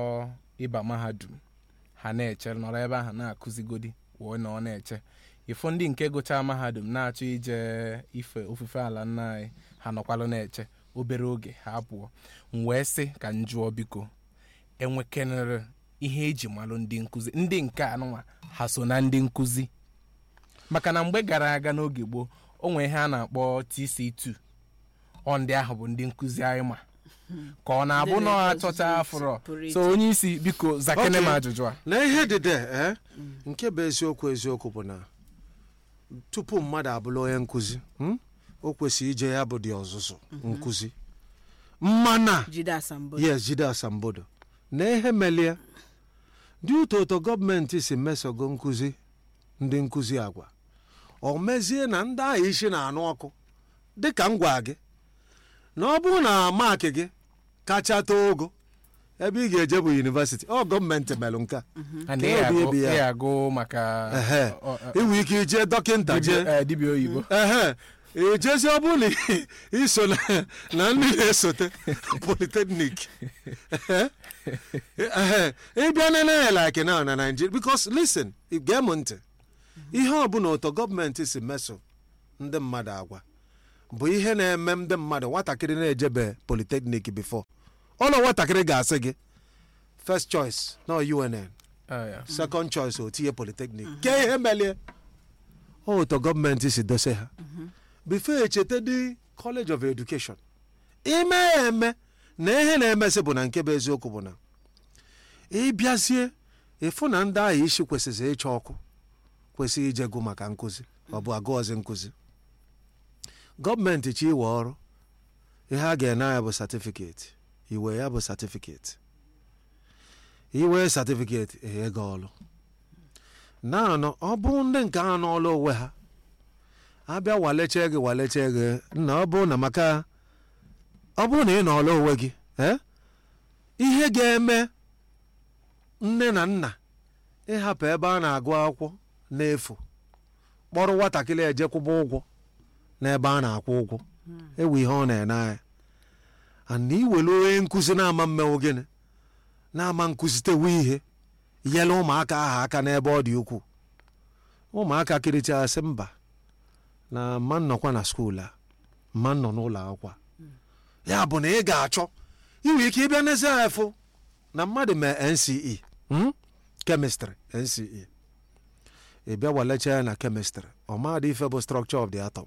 ịba mahadum ha na-eche nọrọ ebe ahụ na-akụzigodi wee na ọ na-eche ịfụ ndị nke gụchaa mahadum na-achọ ije ife ofufe ala nna anyị ha nọkwalụ na-eche obere oge ha pụọ m wee sị ka m jụọ biko enwekenere ihe eji malụ ndị nkụzi ndị nke anụnwa ha so na ndị nkụzi maka na mgbe gara aga n'oge gboo o nwee ihe a na-akpọ tc2 ọ ndị ahụ bụ ndị nkụzi anyị ma ka ọ na-abụ Ndị na ọ na-ekuzi achọcha afụrọ pụrụ iche. so onye isi biko zakene m Okay. ajụjụ a na ihe dịde eh? nke bụ eziokwu eziokwu bụ na tupu mmadụ abụrụ onye nkụzi hmm? o kwesịrị ije ya bụ dị ọzụzụ nkụzi mmana jide asambo yes jide asambodo na ihe melie dị ụtọ ụtọ gọọmenti si mesogo nkụzi ndị nkụzi agwa o mezie na ndị ahụ isi na-anụ ọkụ dịka m gwa gị na ọ bụrụ na maakị gị kacha too ogo ebe ị ga-eje bụ yunivesiti ọ gọọmenti melụ nke a a na Ka ị obi agụ- ebi ya. ị agụ maka Ehe. ọ- ọ- inwe ike ije dọkịnta dibịa jee eh, dibịa oyibo ehe ejezi ọ bụrụ na ị- iso na na ndị na-esote polytechnic ịbịa nene like now na Nigeria because listen gee m ntị ihe ọbụla ụtọ gọọmenti si meso ndị mmadụ agwa bụ ihe na-eme ndị mmadụ nwatakịrị na-ejebe polytechnic before ọnụ nwatakịrị ga-asị gị first choice na UNN Ah, ya. second choice o tinye polytechnic ke ihe melie ọ ụtọ gọọmenti si dose ha before echeta dị college of education ime ya eme na ihe na-emesị bụ na nke bụ eziokwu bụ na ịbịazie ịfụ na ndị ahụ isi kwesịrị ịchọ ọkụ kwesịrị ijegụ maka nkụzi ọ bụ agụọzi nkụzi gọọmenti chi iwe ọrụ ihe a ga-ene ya bụ satifiketi iwe ya bụ satifiketi iwe satifiketi enye gị ọrụ naanọ ọ bụ ndị nke a n'ọrụ onwe ha abịa waleche gị waleche gị na ọ bụ na maka ọ bụrụ na ị nọọrọ onwe gị eh, ihe ga-eme nne na nna ịhapụ ebe a na-agụ akwụkwọ n'efu kpọrọ nwatakịrị ejekwụba ụgwọ n'ebe a na-akwụ ụgwọ ewu ihe ọ na-ene anya ana iwere onye nkụzi na-ama mmenwu gịnị na-ama nkụzitewu ihe nyere ụmụaka ahụ aka n'ebe ọ dị ukwuu ụmụaka kiricha sị mba na mma nnọkwa na skuul a mma nnọ n'ụlọ akwụkwọ a. ya bụ na ị ga-achọ inwe ike ịbịa n'ezi afụ na mmadụ mee nce hmm? kemistri nce ị bịa walecha ya na kemistri ọmadị ife bụ structure of the atom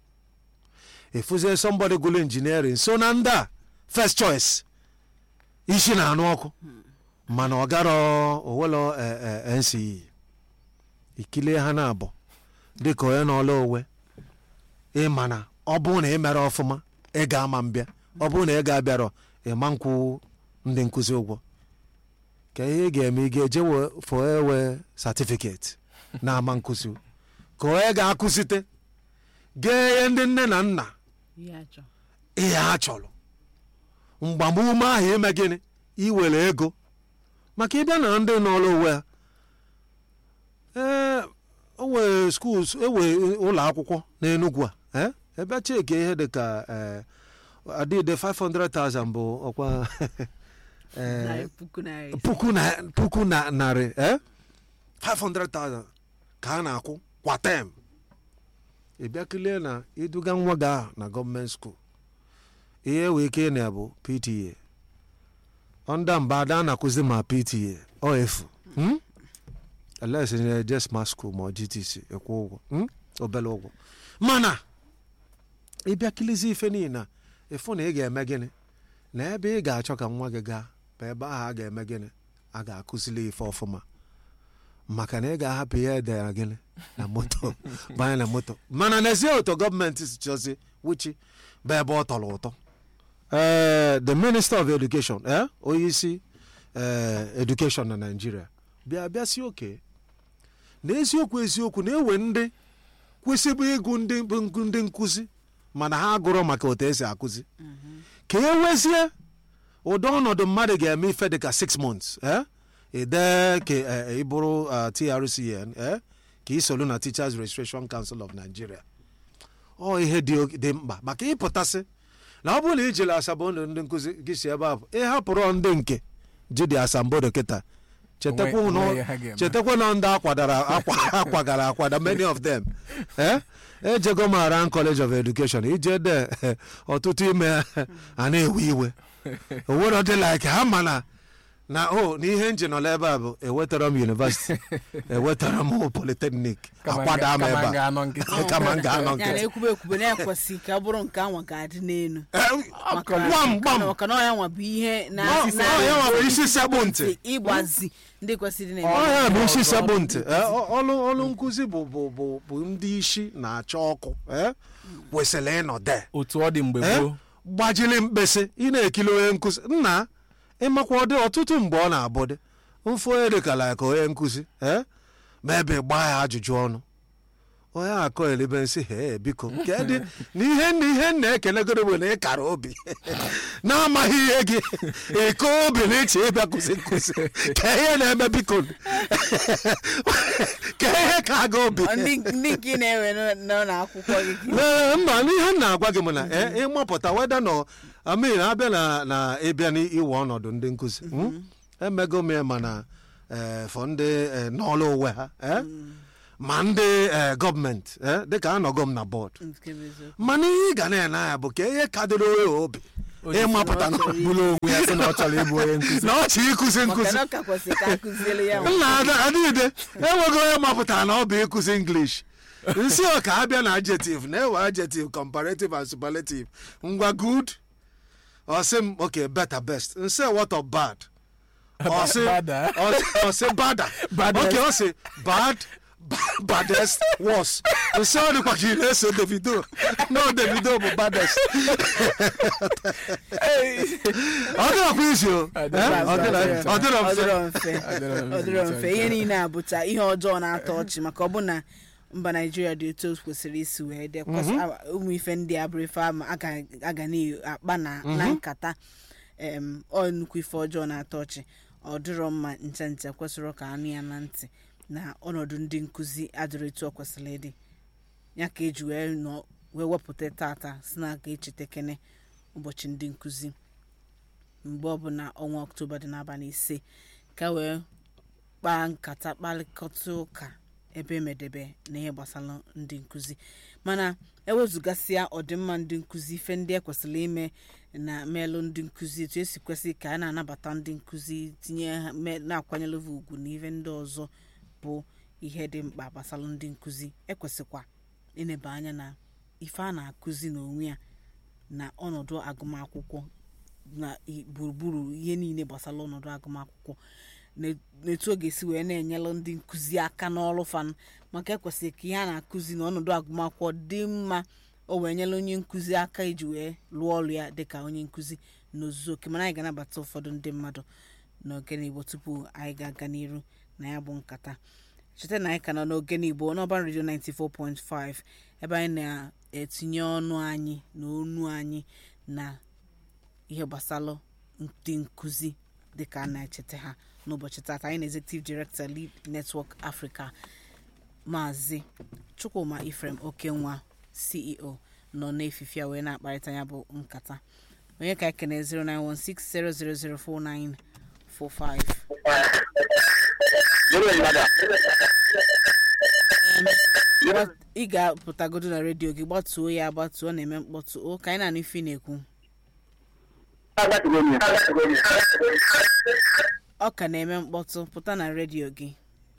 efuzie somebody gụlụ injiniarin so na ndị a first choice isi na-anụ ọkụ mana ọ garọ owelo nce ikilie ha na-abụ dịka onye n'ọla onwe ịma na ọ bụrụ na ị mere ọfụma ị ga-ama mbịa ọ bụrụ na ị ga-abịarọ ịma nkwụ ndị nkụzi ụgwọ ka ihe ị ga-eme ị ga-eje we- fọ ewe satifiketi na-ama nkụzi ka onye ga-akụzite gee ndị nne na nna ihe achọ ihe a chọrọ mgbamume ahụ ime gịnị iwere ego maka ịbịa na ndị n'ọrụ onwe ha ee o nwere skuul ewe ụlọ akwụkwọ n'Enugu a eh, ebe cheke ihe dị ka eh, adịde 500,000 bụ ọkwa eh, narị puku narị puku na puku na narị eh? 500,000 ka a na-akwụ kwa tem ị bịa kilie na iduga nwa gị ahụ na gọọmenti skuul ihe wee ike na bụ pta ọnda mba ada na-akụzi ma pta ọ efu hmm? elesi na-eje smart school ma ọ gtc ịkwụ ụgwọ hmm? obere ụgwọ mana ịbịa kilizi ife niile ịfụ na ị ga-eme gịnị na ebe ị ga-achọ ka nwa gị gaa bụ ebe ahụ a ga-eme gịnị a ga-akụzili ife ọfụma maka na ị ga-ahapụ ihe edere gịnị na moto banye na moto mana n'ezie ụtọ gọọmenti si chọzi wuchi bụ ebe ọ tọrọ ụtọ ee the minister of education eh? onye isi eh, education na naijiria bịa bịa si oke na eziokwu eziokwu na-ewe ndị kwesịbụ ịgụ ndị bụ nkụ- ndị nkụzi mana ha agụrọ maka otu esi akụzi ka e wezie ụdị ọnọdụ mmadụ ga-eme ife dịka 6 months eh? ide ka eh, ị bụrụ uh, trcn eh? ka ị solu na teachers registration council of nigeria ọ ihe dị o- dị mkpa maka ịpụtasị na ọ bụrụ na ijele asambodo ndị nkụzi gị si ebe a bụ ịhapụrụ ndị nke ji dị asambodo kịta chetakwa Onwe- na onwe ihe ha ga-eme. chetakwa na ndị akwadara akwa- akwagara akwada many of them eh? ejego m around college of education ije de ọtụtụ ime a na-ewe iwe owero dị like ha mana na o na ihe nji nọla ebe a bụ ewetara m university ewetara m polytechnic Kama akwada m nga- kama ebe a nga-anọ nkịtị. kama m ga-anọ ya na nkịtị ekwube ekwube na-ekwesị ka ọ bụrụ nke anwa ga-adị n'elu Eh, Maka- gbam gbam maka na ọya nwa bụ ihe na Ọ- na- ọ ya nwa bụ isi sekpụ ntị ịgbazi ndị kwesịrị ọ na-eme ya bụ isi Ọzọ sekpụ bụ ntị Eh, ọ- ọlụ ọlụ nkụzi bụ bụ bụ bụ ndị isi na-acha ọkụ eh, kwesịrị ịnọ de otu ọ dị mgbe Eh? gboo gbajiri mkpịsị ị na-ekili onye nkụzi nna ịmakwa ọdị ọtụtụ mgbe ọ na-abụ dị mfu onye dịkala ka onye nkụzi eh? ma ebe gbaa ya ajụjụ ọnụ onye akọ elibe nsị he biko nke dị na ihe na ihe m na-ekelegoro bụ na ị kara obi na-amaghị ihe gị ịkọ obi na iche ịbịa kụzi nkụzi ka ihe na-eme biko ka ihe ka aga obi Ọ ndị ndị nke ị na-ewe nọ- nọ n'akwụkwọ gị ka ị- Lee, mba n'ihe m na-agwa gị m na eh, ịmapụta weda nọ amin abịa na na ịbịa n'iwe ọnọdụ ndị nkụzi mm? emego m ya mana eh, fọ ndị eh, n'ọrụ onwe ha eh? ma ndị eh, gọọmenti eh, dịka anọgo m na bọọdụ nke bụ eziokwu. mana ihe ị ga na-ene anya bụ ka ihe kadịrị onye obi ịmapụta na bụrụ onwe ya sị na ọ chọrọ ịbụ onye nkụzi na ọchị ịkụzi maka nkụzi na ọ ka kwesịrị ka akụziere ya nwa. nna ada adịghịde enweghị onye mapụtara na ọ bụ ịkụzi english nsi ọka abịa na adjective na-ewe adjective comparative and superlative ngwa good ọsị m okay better best nsi what of bad ọsị Bada. ọsị- ọsị bada Baddest. okay ọsị bad ba- baddest worst nsi ọ dịkwa ka ị na-eso davido no davido bụ baddest ọ dịrakwa izi o Eh? ọ dịra- ọ dịrọ Ọ mfe dịrọ mfe ọ dịrọ mfe ihe niile abụcha ihe ọjọọ na-atọ ọchị maka ọ bụ na mba naijiria dị otu o kwesịrị isi wee dị kwesị- a- ụmụ ife ndị a bụrụ ife ama a ga- a ga na-akpa na na nkata em, ọ nnukwu ife ọjọọ na-atọ ọchị ọ dịrọ mma nche nche kwesịrị ka anụ ya na ntị na ọnọdụ ndị nkụzi adịrọ etu ọ kwesịrị ịdị ya ka eji wee nọ wee wepụta tata si na aga echeta kene ụbọchị ndị nkụzi mgbe ọbụla ọnwa ọktoba dị n'abalị ise ka wee kpaa nkata kparịkọta ụka ebe emedebe na ihe gbasara ndị nkụzi mana ewezụgasịa ọdịmma ndị nkụzi ife ndị ekwesịrị ime na melụ ndị nkụzi etu esi kwesị ka a na-anabata ndị nkụzi tinye ha me- na-akwanyere ha ugwu na ihe ndị ọzọ bụ ihe dị mkpa gbasara ndị nkụzi ekwesịkwa ịneba anya na ife a na-akụzi n'onwe ya na ọnọdụ agụmakwụkwọ na i- gburugburu ihe niile gbasara ọnọdụ agụmakwụkwọ na- n'etu ọ ga-esi wee na-enyelụ ndị nkụzi aka n'ọrụ fan maka ekwesịrị ka ihe a na-akụzi na ọnọdụ agụmakwụkwọ dị mma o wee nyela onye nkụzi aka iji wee lụọ ọrụ ya dịka onye nkụzi n'ozuzu oke mana anyị ga-anabata ụfọdụ ndị mmadụ n'ogene igbo tupu anyị ga-aga n'iru na ya bụ nkata cheta na anyị ka nọ n'ogene igbo n'ọban redio 94.5 ebe anyị na-etinye ọnụ anyị na onu anyị na ihe gbasara ndị nkụzi dịka a na-echeta ha n'ụbọchị tata anyị na executive director lead network africa maazị chukwuma ifrem okenwa ceo nọ n'efife a wee na-akparịta ya bụ nkata onye ka ekene 09160004945 Em, gba- ị ga-apụtagodo na redio gị gbatuo ya agbatuo ọ na-eme mkpọtụ o ka anyị na-anụ ife ị na-ekwu ọ ka na-eme mkpọtụ pụta na redio gị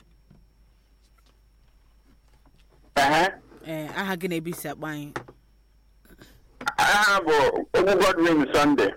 ee aha gị na-ebe isi akpa anyị aha bụ ogbu godwin sunday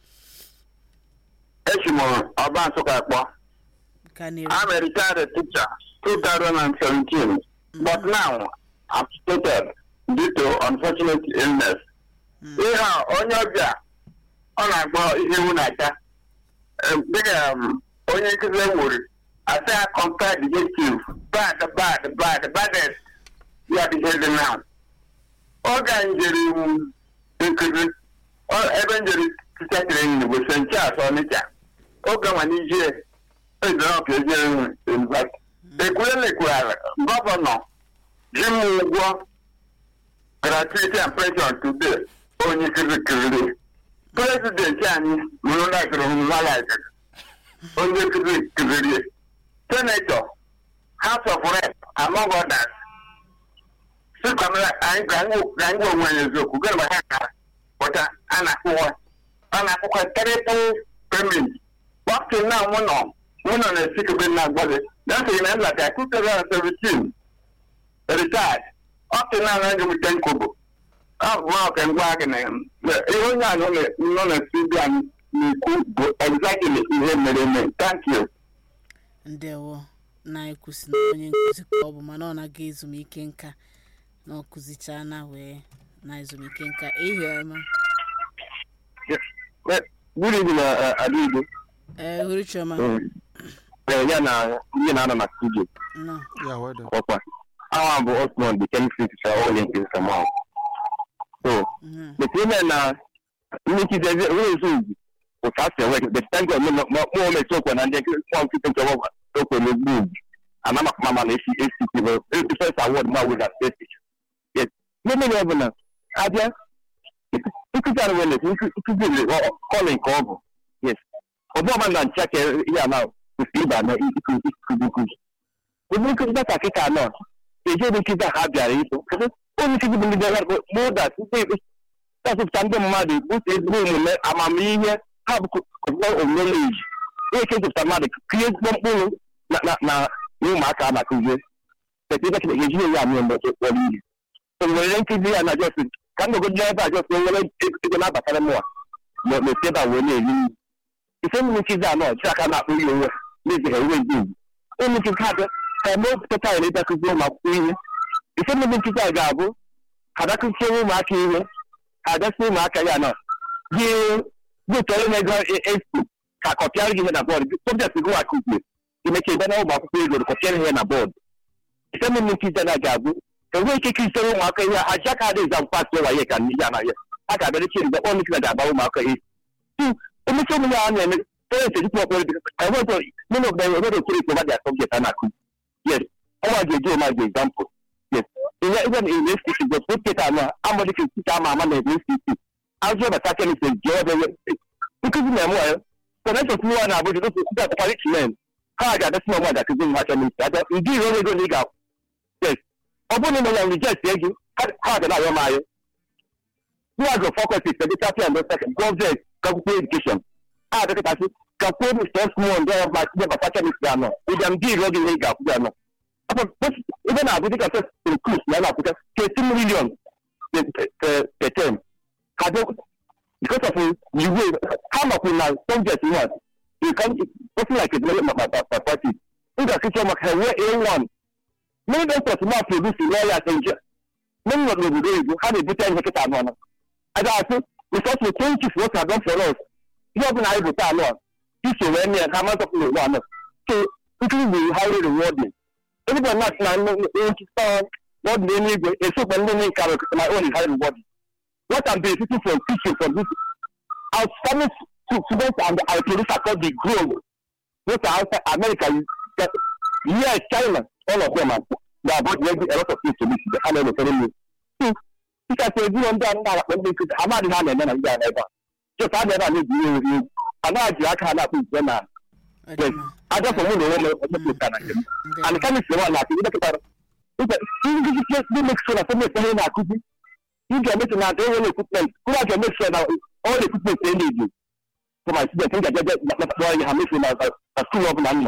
esi m ọba nsụka kpọ ka na-eru I'm a retired teacher 2017 but now I'm stated due to unfortunate illness ihe a onye ọbịa ọ na-akpọ ihe iwu na-acha Em, dịka um, onye nkụzi e nwere asa ya compare adjective bad bad bad baddest ya dị ihe dị now oge anyị jere iwu nkụzi ọ- ebe njere teacher training bụ st charles ọnịcha oge nwa n'ijie ezere ka ejere university ekwuelekwara gọvanọ ji m ụgwọ gratuity and pension today onye kirikiri prezidenti anyị mụrụ lakịrị mmalaki onye nkụzi kụzirie senetọ house of rep among others sikwamara anyị ka anyị ka anyị gwa onwe anyị eziokwu gịnị ma ha kara pụta a na-akwụkwọ a na-akwụkwọ triple payment up to now mụ nọ mụ nọ na sikebe na agbade that's in Nlaka 2017 retired up to now na ngem ten kobo ọ bụ ọka ngwa gị na ihe onye a nọ na- nọ na studio anyị na-ekwu bụ exactly ihe mere eme thank you ndewo na-ekwusi na onye nkụzi ka ọ bụ mana ọ na-aga ezumike nka na ọ kụzichaa na wee na ezumike nka ihe ọma good evening Adigbo ee hụrụ chioma ya na ndị na-anọ na studio nọ ya weda ọkwa awa bụ osmond the chemistry teacher all in case from out so Mhm. the women na ndị nkizi ezi onye ezi ugwu otu a si enwe the thank god mụ omesi okwe na ndị nwa nkịta nke ọgbọ okwe n'ugbu ugwu ana maka mama na esi esi kibo first award ma wụ na state teacher yes n'ime ya bụ na abịa nkụzi ahụ nwere nkụzi kọlin ka ọ bụ yes ọ bụ ọma na ncha ka ihe a na kwesịrị ịba na ikuzi nkụzi ụdị nkụzi data kịta nọ eji ụdị nkụzi a ha bịara iso onye nkụzi bụ ndị bịara mụda tasịpụta ndị mmadụ bute ezigbo omume amamihe ha bụ omumeji onye ka ejipụta mmadụ kụnye ezigbo mkpụrụ na na na ụmụaka a na-akụzie ejighị ya amị mgbe kpọrọ ihe o nwere nkụzi ya na jos ka m nogodo ebe a jos nwere ego na-abatara m a ma mesi ebe a wee na-eri nri ife mmiri nkụzi a nọ chi aka na-akpụ ihe onwe na-ezighị enwe ndị ugwu ụmụ nkụzi ha bịa ka eme opụtata anyị ịbịa kụzie ụmụ akwụkwọ ihe ife mmiri nkụzi a ga-abụ ha bịakụziere ụmụaka ihe ha bịasị ụmụaka ya nọ gị gị tọrọ na-ego esi ka kọpịara gị ihe na bọọdụ sọbjekt gị akụzie imecha ebe na ụmụ akwụkwọ ego kọpịara ihe na bọọdụ ife mmiri nkụzi a ga-abụ enweghị ike ikụziere ụmụaka ihe aja ka adịghị azam pasị ụwa ya ka ya na ya a ga-abịara chi mgbe ọnụ nkịta ga-agba ụmụaka ihe emecha ụmụ ya na-eme parents ejikwa ọkpọrọ dị enweghị nínú ọgbà enweghị okere ikpe ọba dị asọbjekt a na-akụ yes ọnwa ga-eji ọma ga example yes ihe ihe na ihe esi igwe pụteta anọ amụdị ka nkịta ama ama na ebe esi isi azụ ọbata kemis ji ọbẹ nkụzi na-eme ya connection tụrụ ya na abụja dosi ndị atụkwara ichimen ha ga-adasị na ọnwa ga-akụzi nwa kemis abịa ndị iro ego na ị ga yes ọ bụrụ na ya reject gị ha ga na-ayọ m ayọ ndị agro faculty seditati and gọọmenti akwụkwọ edukeshọn ha adịkịtasị ka kwuo m sọ small ndị ọrụ ndị bata kemis anọ ịbịa ndị iro gị na ị ga-akwụzi anọ ebe na-abụ dịka festin kus na na-akwụta 13 million per term ha because of the way ha makwu na subject one you can something like a development by party ị ga-akịcha maka ha nwee a1 many doctors ma produce lawyer attention many nọ n'obodo oyibo ha na-ebute ihe kịta anọ na a ga-asị because we thank you for what you have done for us ihe ọbụla anyị bụ taa anọ iso wee mee ha ma zọpụ n'ụwa anọ so nkiri bụ highly rewarding anybody not na nkịta n'ọdụ n'eluigwe esokwa ndị nye nkarị my own is highly rewarding what I'm benefiting from teaching from this outstanding students and I produce across the globe both outside America yes China all of them are they are both ready a lot of things to me the hand of the so dịka sị ezinụlọ ndị a ndị akpọ ndị nkịta amadị ha na-eme na ndị a ebe a just a na-ebe a na-eji ihe ori egwu anaghị ji aka ha na-akpụ ite na Ọ dị mma. ajọpụ mụ na onwe m ọjọpụta na nke m Ndị- and chemist nwa na-akụ ndị dọkịta ndị nkịta ndị mekso na sọmesi ihe na-akụzi ị ga-emeso na adị enwere ekwipment kụrụ a ga-emeso na all equipment e na-eji for my student m ga-eje kpọrọ ihe ha meso na na skuul ọbụla m nọ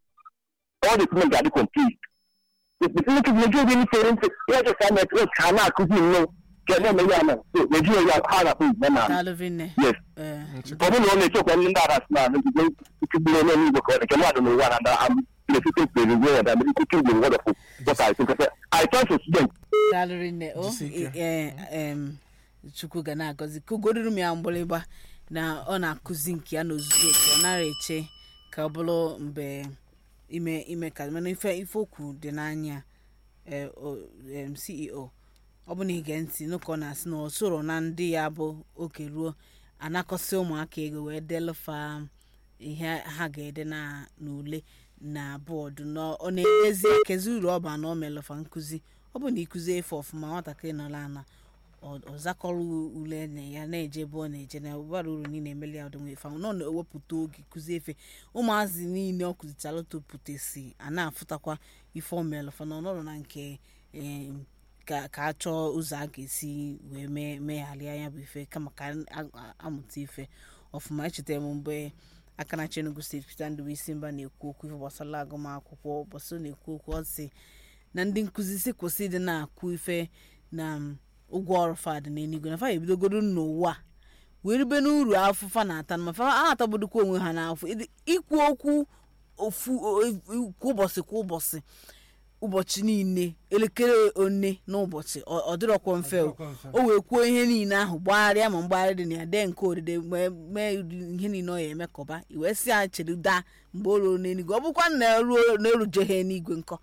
all the equipment ga-adị complete ndị nkịta na-eji oge nifere ntị ihe jọsa netwọk ka ha na-akụzi nnọọ ka na-eme ya na so na-eji ya ha na-akpụ igbe na Daalụ vinne. yes Eh, ọ bụrụ na ọ na-echekwa ndị ndị ara si na nzugbe nkugburu onye n'igwe ka ọ dị nke mmadụ n'ụwa na ndị am na-esite mkpere igwe ya damere ikuku igwe wọdọfụ what I think I turn to student daalụ rinne o Jisie ike. eh, em, chukwu ga na-agọzi kụgodoro m ya mgbịrịgba na ọ na-akụzi nke ya n'ozuzu oke ọ nara eche ka ọ bụrụ mgbe ime ime ka mana ife ife okwu dị n'anya eh, o- em, ceo ọ bụ na ige ntị n'ụka ọ na-asị na ọ soro na ndị ya bụ oke ruo anakọsị ụmụaka ego wee delụfa ihe ha ga-ede na n'ule na bọọdụ na ọ na-edezi kezi uru ọ ba na ọ melụfa nkụzi ọ bụ na ịkụzi efe ọfụma nwatakịrị nọla ana ọ ọ zakọrọ ule na ya na-eje ebe ọ na-eje na ụbara uru niile emeli ya ọdịnwe efe ahụ na ọ na-ewepụta oge kụzie efe ụmụazị niile ọ kụzichara topụtesi a na-afụtakwa ife omelụfa na ọnọdụ na nke em, ka ka a chọọ ụzọ a ga-esi wee mee megharịa ya bụ ife kama ka a- a- amụta ife ọfụma echetara m mgbe aka na Enugu steeti Peter Ndubuisi Mba na-ekwu okwu ife gbasara agụmakwụkwọ ụbọchị ọ na-ekwu okwu ọ sị na ndị nkụzi si kwụsị ịdị na-akụ ife na um, ụgwọ ọrụ fad n'eluigwe na fa ebidogoro n'ụwa wee rube n'uru afụfa na-ata ma fa a na-atagbudokwa onwe ha n'afọ Ịdị- ikwu okwu ofu o- o- kwa ụbọchị kwa ụbọchị ụbọchị niile elekere one n'ụbọchị ọ ọ dịrọkwa mfe o o wee kwuo ihe niile ahụ gbagharịa ma mgbagharị dị na ya dee nke odide wee mee ụdị ihe niile ọ ya emekọba iwee si ya chedo daa mgbe o ruo n'eluigwe ọ bụkwa na eruo na erujeghị n'igwe nkọ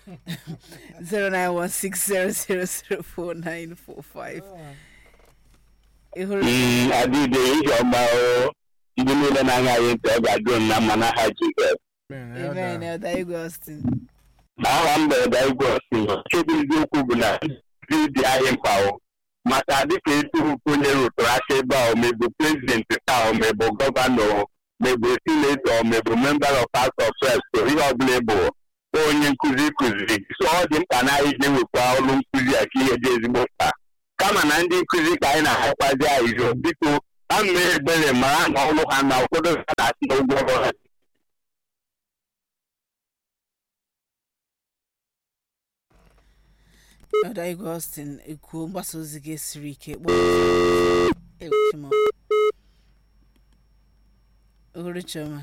09160004945 ị hụrụ adịde ihe ọma o ndị niile na-anya anyị ntị ọ ga-adụ m na mma n'aha Jizọs amen elda igwe austin aha mberede igwe osi chebe eziokwu bụ na ndị dị anyị mkpa o maka dịka eturupu onye rụtụrụ aka ebe a omebụ prezidenti taa omebụ gọvanọ mebụ sinetọ mebụ member of house of reps o ihe ọbụla bụ onye nkụzi kụziri so ọ dị mkpa na anyị na-ewekwa ọrụ nkụzi a ka ihe dị ezigbo mkpa kama na ndị nkụzi ka anyị na-ahakwazi ahịzụ biko ha mee ebere mara na ọrụ ha na ụfọdụ ha na-asị na ụgwọ ọrụ ha elda igwe austin ekwuo mgbasa ozi gị siri ike kpọọ ewechima ohuru chioma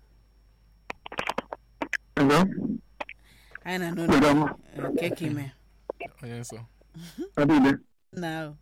Hello? anyị na Good n'ụlọ afternoon. nke ka ime onye nsọ Adịde, nna ahụ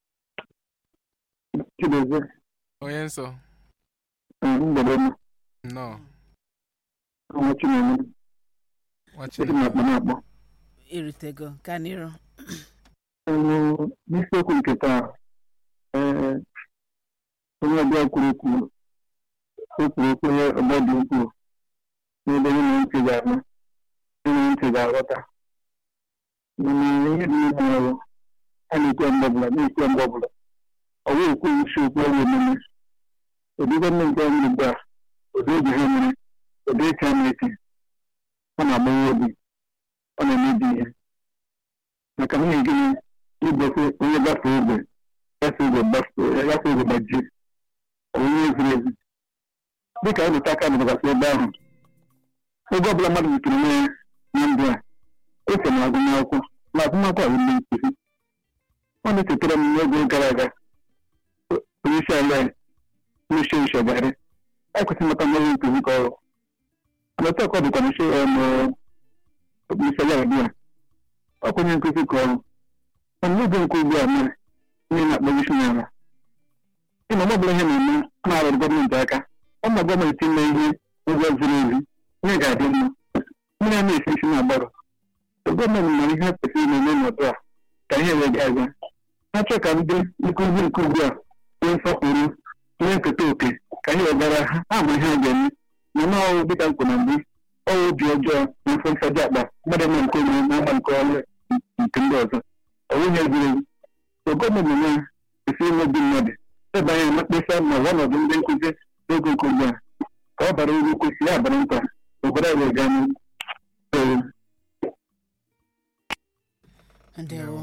Chidozie, onye nsọ mgbede ọma, nnọọ ọnwa Chineke, nwa esi m akpa Chineke na-akpọ. irutego ka n'iru Ọnụ n'isiokwu nke taa, ee, onye ọbịa kwuru okwu o kwuru okwu onye ọgbọ dị ukwuu n'ebe onye na ntị ga-anụ onye ntị ga-aghọta mana ihe dị n'ime ọrụ a na-ekwe mgbe ọbụla na-ekwe mgbe ọbụla ọ bụghị okwu isi okwu ọrụ omume ụdị gọọmenti nke ọrụ ugbu a ụdị oge ha mere ụdị echi a na-eti ọ na-agbawa obi ọ na-emebi ihe maka nwunye gịnị igosi onye gafee ogbe gafee ogbe gbas- gafee ogbe gbajie ọ bụ onye ziri ezi dịka ịlụta aka nọgasị ebe ahụ oge ọbụla mmadụ zutere onwe ya na ndụ a o so na agụmakwụkwọ na agụmakwụkwọ a bụ ndị nkuzi ọ na-echetara m n'oge gara aga onye isi ala ya n'uche nchegharị ekwesịghị maka mmadụ nkuzi ka ọrụ lọta ka ọ dịkwa n'uche isi ala ugbu a ọ bụ onye nkuzi ka ọrụ mana n'oge nke ugbu a mere onye na-akpọ isi n'ala ịma ọ bụla ihe na-eme a na-arụ gọọmenti aka ọ ma gọọmenti ime ihe ụgwọ ziri ezi ihe ga-adị mma mmiri a na-esi isi na-agbarụ gọọmenti nwere ihe kwesịrị na-eme n'ọdụ a ka ihe wee gaa aga na-achọ ka ndị nkụzi nke ugbu a nwee nsọpụrụ nwee nketa oke ka ihe wegara ha ha ma ihe a ga-eme na na ọrụ dịka mkpụ na mbụ ọrụ obi ọjọọ na mfe nsaji akpa mmadụ eme nke onye na-agba nke ọrụ nke ndị ọzọ ọ bụghị eziri ezi so gọọmenti na esi ime obi mmadụ ebe anya na mkpesa ma ọnọdụ ndị nkụzi n'oge nke ugbu a ka ọ bara uru kwesịrị abara mkpa obodo anyị ga n'ihu Ee. ndewo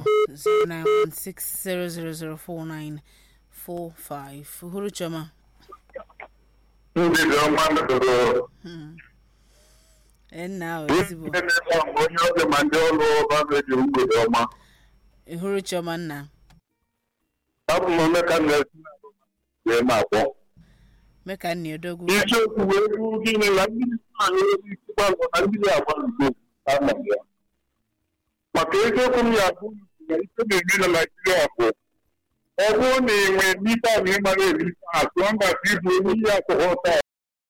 09160004945 uhuru chioma ndị dị ọma ndụrụ Hmm. Ee, nna ahụ ezigbo onye ọbịa ma ndị ọrụ ọba eji mgbede ọma uhuru chioma nna abụ m omeka na-esi wee ma akwọ mee ka nna odogwu isiokwu wee bụ gịnị na ndị anyị isi gbalụ na ndị agba nso ama ya maka eziokwu m ya bụ na ike na-eme na naijiria bụ ọ bụrụ na enwe ndị taa na ịmara eri atụ mba ka ịbụ onye ihe akwụghị ọta